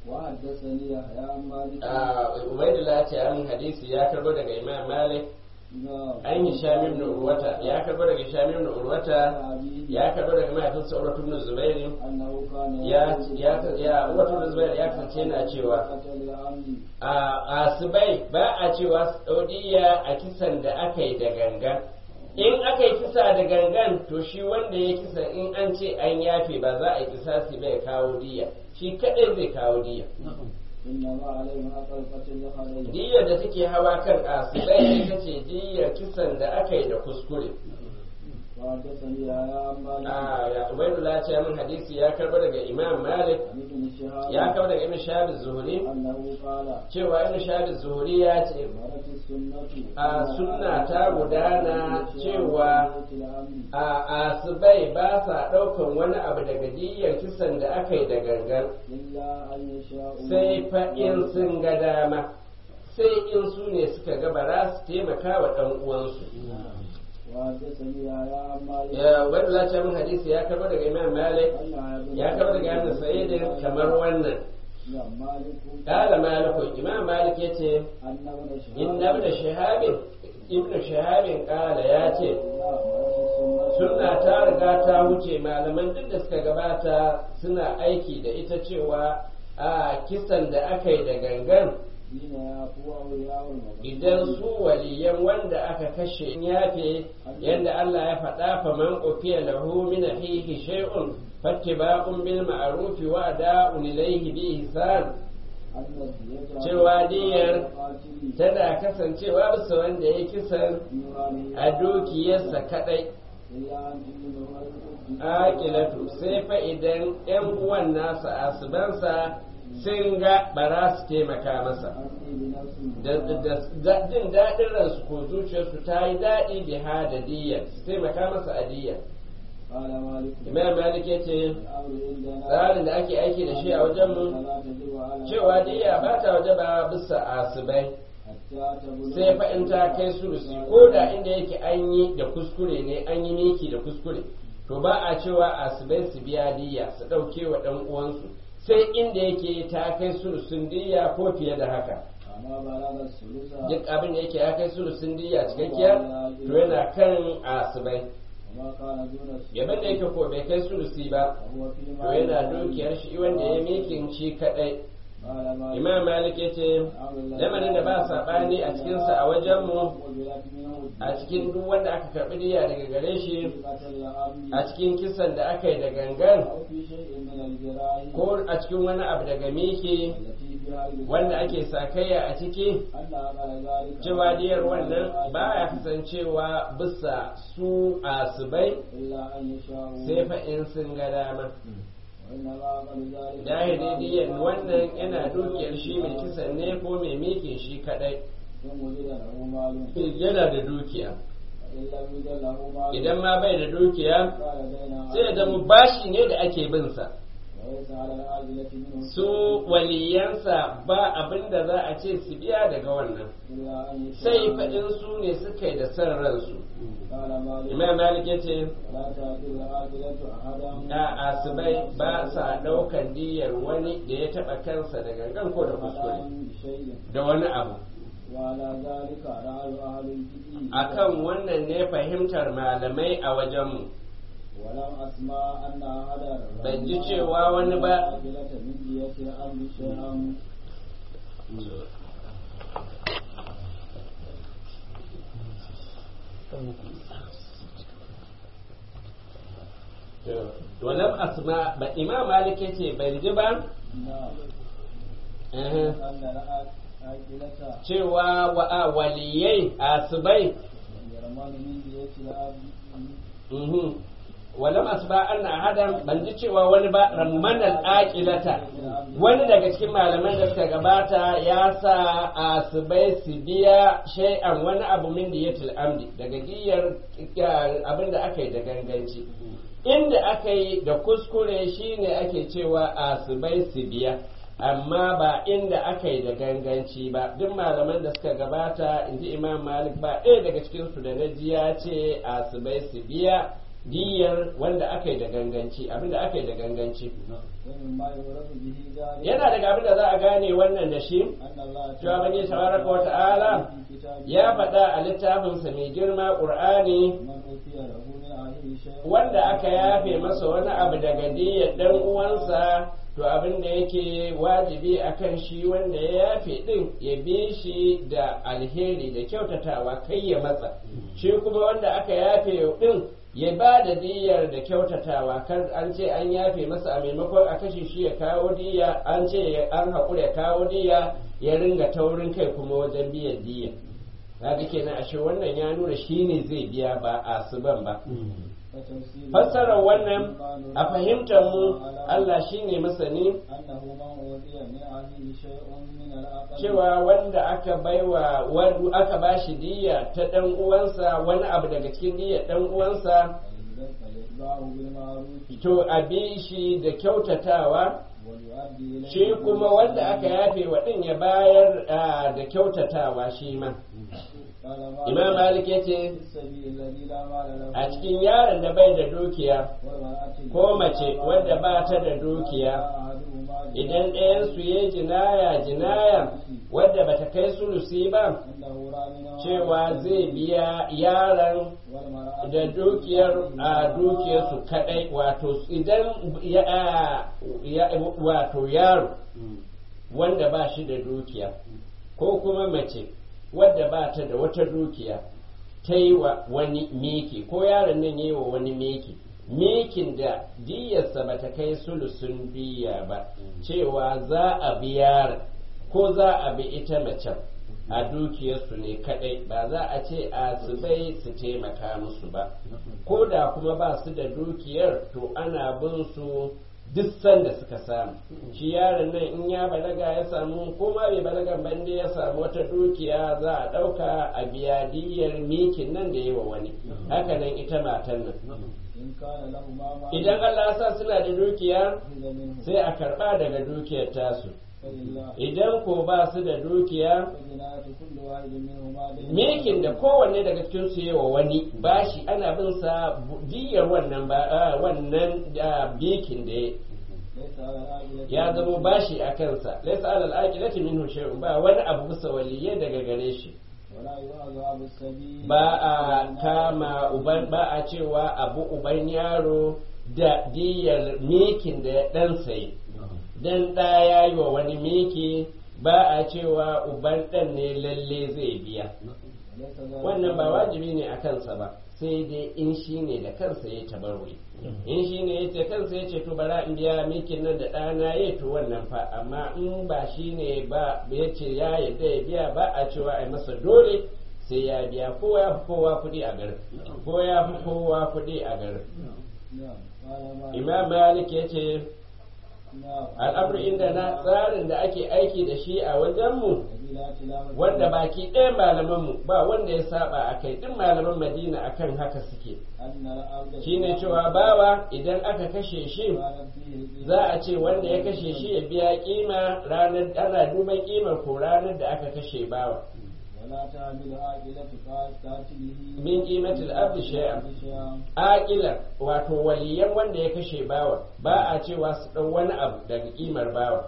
[SPEAKER 2] وحدثني يحيى عن مالك
[SPEAKER 1] Ah, Ubaidullah ce an hadisi ya karbo daga Imam Malik an yi shamim da urwata ya karbo daga shamim da urwata ya karbo daga mahaifinsa urwatu ibn zubairi ya ya ya urwatu ibn zubairi ya kasance yana cewa a asibai ba a cewa saudiya a kisan da aka yi da gangan in aka yi kisa da gangan to shi wanda ya kisa in an ce an yafe ba za a yi kisa su bai kawo diya shi kadai zai kawo diya diyar da take hawa kan asibai ita ce diyar kisan da aka yi da kuskure a ya ubaidullah ce min hadisi ya karba daga imam malik ya karba daga ibn shahab zuhuri cewa ibn shahab zuhuri ya ce a sunna ta gudana cewa a asibai ba sa daukan wani abu daga diyar kisan da aka yi da gangan sai fa in sun ga dama sai in su ne suka ga bara su taimaka wa ɗan uwansu ya wanda za min hadisi ya karɓar daga imam malik ya karɓar daga ibn sa'id kamar wannan قال مالك إمام مالك يتي إن ابن شهاب ابن شهاب قال ياتي sunna ta riga ta wuce malaman duk da suka gabata suna aiki da ita cewa a kisan da aka yi da gangan idan su waliyan wanda aka kashe yafe yadda Allah ya faɗa faman ufiya lahu min ahihi shay'un fattiba'un bil ma'ruf wa ada'un ilayhi bi ihsan cewa diyar tana kasancewa bisa wanda ya kisan a dukiyarsa kadai akilatu sai fa idan yan uwan nasa asubansa sun ga ba za su taimaka masa da jin daɗin ransu ko zuciyarsu ta yi daɗi da hadadiyya su taimaka masa adiyya imam malik ya ce tsarin da ake aiki da shi a wajenmu cewa diyya ba ta waje ba bisa asibai sai fa in ta kai sulusi ko da inda yake an yi da kuskure ne an yi miki da kuskure to ba a cewa asibai su biya diyya su ɗauke wa ɗan uwansu sai inda yake ta kai sulusun diyya ko fiye da haka duk abin da yake ya kai sulusun diyya cikakkiya to yana kan asibai yaban da yake ko bai kai sulusi ba to yana dukiyar shi wanda ya mikin shi kadai imam malik ya ce lamarin da ba saɓani a cikinsa a wajenmu a cikin duk wanda aka karɓi diya daga gare shi a cikin kisan da aka yi da gangan ko a cikin wani abu daga miki wanda ake sakayya a ciki cewa diyar wannan ba ya kasancewa bisa su asibai sai fa in sun ga dama dahiri wannan yana dukiyar shi mai kisan ne ko mai mikin shi kadai yana da dukiya idan ma bai da dukiya sai ya zama bashi ne da ake bin sa su waliyansa ba abin da za a ce su biya daga wannan sai faɗin su ne suka yi da son ransu imam malik ya ce a asibai ba sa ɗaukar diyar wani da ya taɓa kansa da gangan ko da kuskure da wani abu akan wannan ne fahimtar malamai a wajenmu ban ji cewa wani ba walam asma ba imam malik yace ban ji ba cewa wa waliyai asibai walam asba anna ahadan ban ji cewa wani ba rammanal aqilata wani daga cikin malaman da suka gabata ya sa asibai su biya shay'an wani abu min diyatul amdi daga diyar abin da aka yi da ganganci inda aka yi da kuskure shine ake cewa asibai su biya amma ba inda aka yi da ganganci ba duk malaman da suka gabata in ji imam malik ba ɗaya daga cikinsu da na ji ya ce asibai su biya diyar wanda aka yi da ganganci abinda aka yi da ganganci
[SPEAKER 2] ومما يعرف به ذلك
[SPEAKER 1] yana daga abin da za a gane wannan da shi
[SPEAKER 2] أن الله
[SPEAKER 1] cewa bani tabaraka wa ta'ala
[SPEAKER 2] في كتابه
[SPEAKER 1] ya faɗa a littafinsa mai girma ƙur'ani
[SPEAKER 2] من أوتي له من أهله شيء
[SPEAKER 1] wanda aka yafe masa wani abu daga diyar dan uwansa to abin da yake wajibi akan shi wanda ya yafe din ya bi shi da alheri da kyautatawa kai ya matsa shi kuma wanda aka yafe din ya ba da diyar da kyautatawa kar an ce an yafe masa a maimakon a kashe shi ya kawo diya an ce an haƙura ya kawo diya ya ringa taurin kai kuma wajen biyan diya kaga kenan ashe wannan ya nuna shi ne zai biya ba a suban ba
[SPEAKER 2] وتفسير
[SPEAKER 1] fassarar wannan a fahimtar mu Allah shine masani
[SPEAKER 2] أنه من أوتي من أهله شيء من العقل
[SPEAKER 1] cewa wanda aka baiwa wanda aka bashi diyya ta dan uwansa wani abu daga cikin diyyar dan uwansa
[SPEAKER 2] فيتبعه بالمعروف
[SPEAKER 1] to a bi shi da kyautatawa
[SPEAKER 2] ويؤدي إليه
[SPEAKER 1] shi kuma wanda aka yafe wa din ya bayar ah, da kyautatawa shi ma
[SPEAKER 2] قال مالك
[SPEAKER 1] imam malik yace
[SPEAKER 2] في السبيل الذي لا مال له
[SPEAKER 1] a cikin yaron da bai da dukiya
[SPEAKER 2] والمرأة
[SPEAKER 1] ko
[SPEAKER 2] التي
[SPEAKER 1] mace
[SPEAKER 2] لا مال
[SPEAKER 1] wadda
[SPEAKER 2] لها
[SPEAKER 1] ba ta da dukiya
[SPEAKER 2] أحدهما
[SPEAKER 1] idan ɗayansu ya jinaya jinaya wadda bata kai sulusi ba
[SPEAKER 2] إنه رامنا
[SPEAKER 1] cewa zai biya yaron
[SPEAKER 2] والمرأة
[SPEAKER 1] da dukiyar a dukiyarsu kadai wato idan ya, ya wato yaro wanda ba shi da dukiya ko kuma mace wadda ba ta da wata dukiya ta yi wa wani miki ko yaron nan ya yi wa wani miki mikin da diyarsa ba ta kai sulusun diya ba cewa za a bi yaron ko za a bi ita macen a dukiyarsu ne kadai ba za a ce a su bai su taimaka musu ba ko da kuma ba su da dukiyar to ana bin su duk sanda suka samu shi yaron nan in ya balaga ya samu ko ma bai balagan bande ya samu wata dukiya za a ɗauka a biya diyar mikin nan da yi wa wani haka nan ita matan nan
[SPEAKER 2] إن كان لهما مال
[SPEAKER 1] idan Allah ya sa suna da dukiya
[SPEAKER 2] أخذ منه
[SPEAKER 1] sai a karɓa daga dukiyar tasu
[SPEAKER 2] فلله
[SPEAKER 1] idan ko ba su da dukiya
[SPEAKER 2] فجناية كل واحد منهما دين
[SPEAKER 1] mikin da kowanne daga cikin su yi wa wani bashi ana bin sa diyar wannan ba ah, wannan da bikin da ya
[SPEAKER 2] ليس على العاجلة
[SPEAKER 1] ya zamo bashi a kansa laisa alal aqilati minhu shay'un ba wani abu bisa waliyai daga gare shi
[SPEAKER 2] ولا يؤاخذ أبو السبيل
[SPEAKER 1] ba a kama uban ba a cewa abu uban yaro da diyar mikin da ya dan sai dan da ya yi wa wani miki ba a cewa uban dan ne lalle zai biya
[SPEAKER 2] وليس ذلك
[SPEAKER 1] wannan ba wajibi ne a kansa ba sai dai in shi ne da kansa ya tabarwe in shi ne ya ce kansa ya ce to bara in biya mikin nan da ɗana ya to wannan fa amma in ba shi ne ba ya ce ya yadda ya biya ba a cewa a masa dole sai ya biya ko ya fi kowa kuɗi a garin ko ya fi kowa kuɗi a garin
[SPEAKER 2] نعم قال ما
[SPEAKER 1] imam malik ya ce
[SPEAKER 2] نعم
[SPEAKER 1] al'amur inda na tsarin da ake aiki da shi a wajenmu
[SPEAKER 2] الذي لا خلاف
[SPEAKER 1] wanda baki ɗaya malamanmu ba wanda ya saba a kai duk malaman madina akan haka suke
[SPEAKER 2] أن العبد
[SPEAKER 1] shine cewa bawa idan aka kashe shi
[SPEAKER 2] كانت فيه
[SPEAKER 1] za a ce wanda ya kashe shi ya biya kima ranar ana duban kimar ko ranar da aka kashe bawa
[SPEAKER 2] ولا تعمل عاقلة قاتله
[SPEAKER 1] min qimatil abdi shay'an
[SPEAKER 2] شيئا
[SPEAKER 1] aqilar wato waliyan wanda ya kashe bawa ba a cewa su dau wani abu daga kimar bawa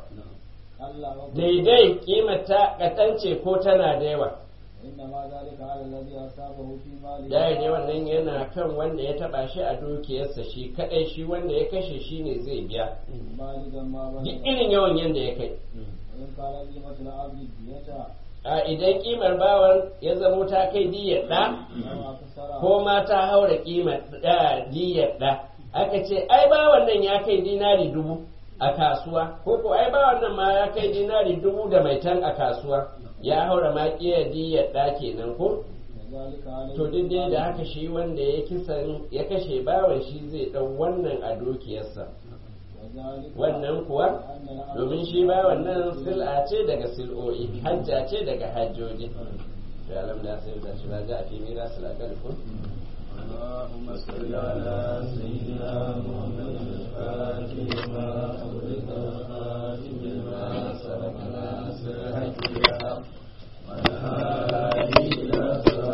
[SPEAKER 2] ألا وقل
[SPEAKER 1] daidai kimar ta katance ko tana da yawa
[SPEAKER 2] إنما ذلك على الذي أصابه في ماله
[SPEAKER 1] daidai wannan yana kan wanda ya taba shi a dukiyarsa shi kadai shi wanda ya kashe shi ne zai biya
[SPEAKER 2] بالغا ما
[SPEAKER 1] duk
[SPEAKER 2] بلغ
[SPEAKER 1] irin yawan yanda ya kai
[SPEAKER 2] وإن كان قيمة العبد الدية
[SPEAKER 1] a idan kimar bawan ya zamo ta kai diyar ɗa
[SPEAKER 2] أو أكثر
[SPEAKER 1] ko ma ta haura kimar ɗa diyar ɗa aka ce ai bawan nan ya kai dinari dubu a kasuwa ko ko ai bawan nan ma ya kai dinari dubu da mai tan a kasuwa ya haura ma kiyar diyar ɗa kenan ko
[SPEAKER 2] وذلك عليه
[SPEAKER 1] to duk dai da haka shi wanda ya kisan ya kashe bawan shi zai ɗau wannan a dukiyarsa
[SPEAKER 2] وذلك
[SPEAKER 1] wannan kuwa
[SPEAKER 2] أن العبد
[SPEAKER 1] domin shi ba wannan sil'a ce daga sil'o'i hajja ce daga hajjoji to alam da sai da shi ba za a fi mira silakal kun
[SPEAKER 2] اللهم صل على سيدنا محمد الفاتح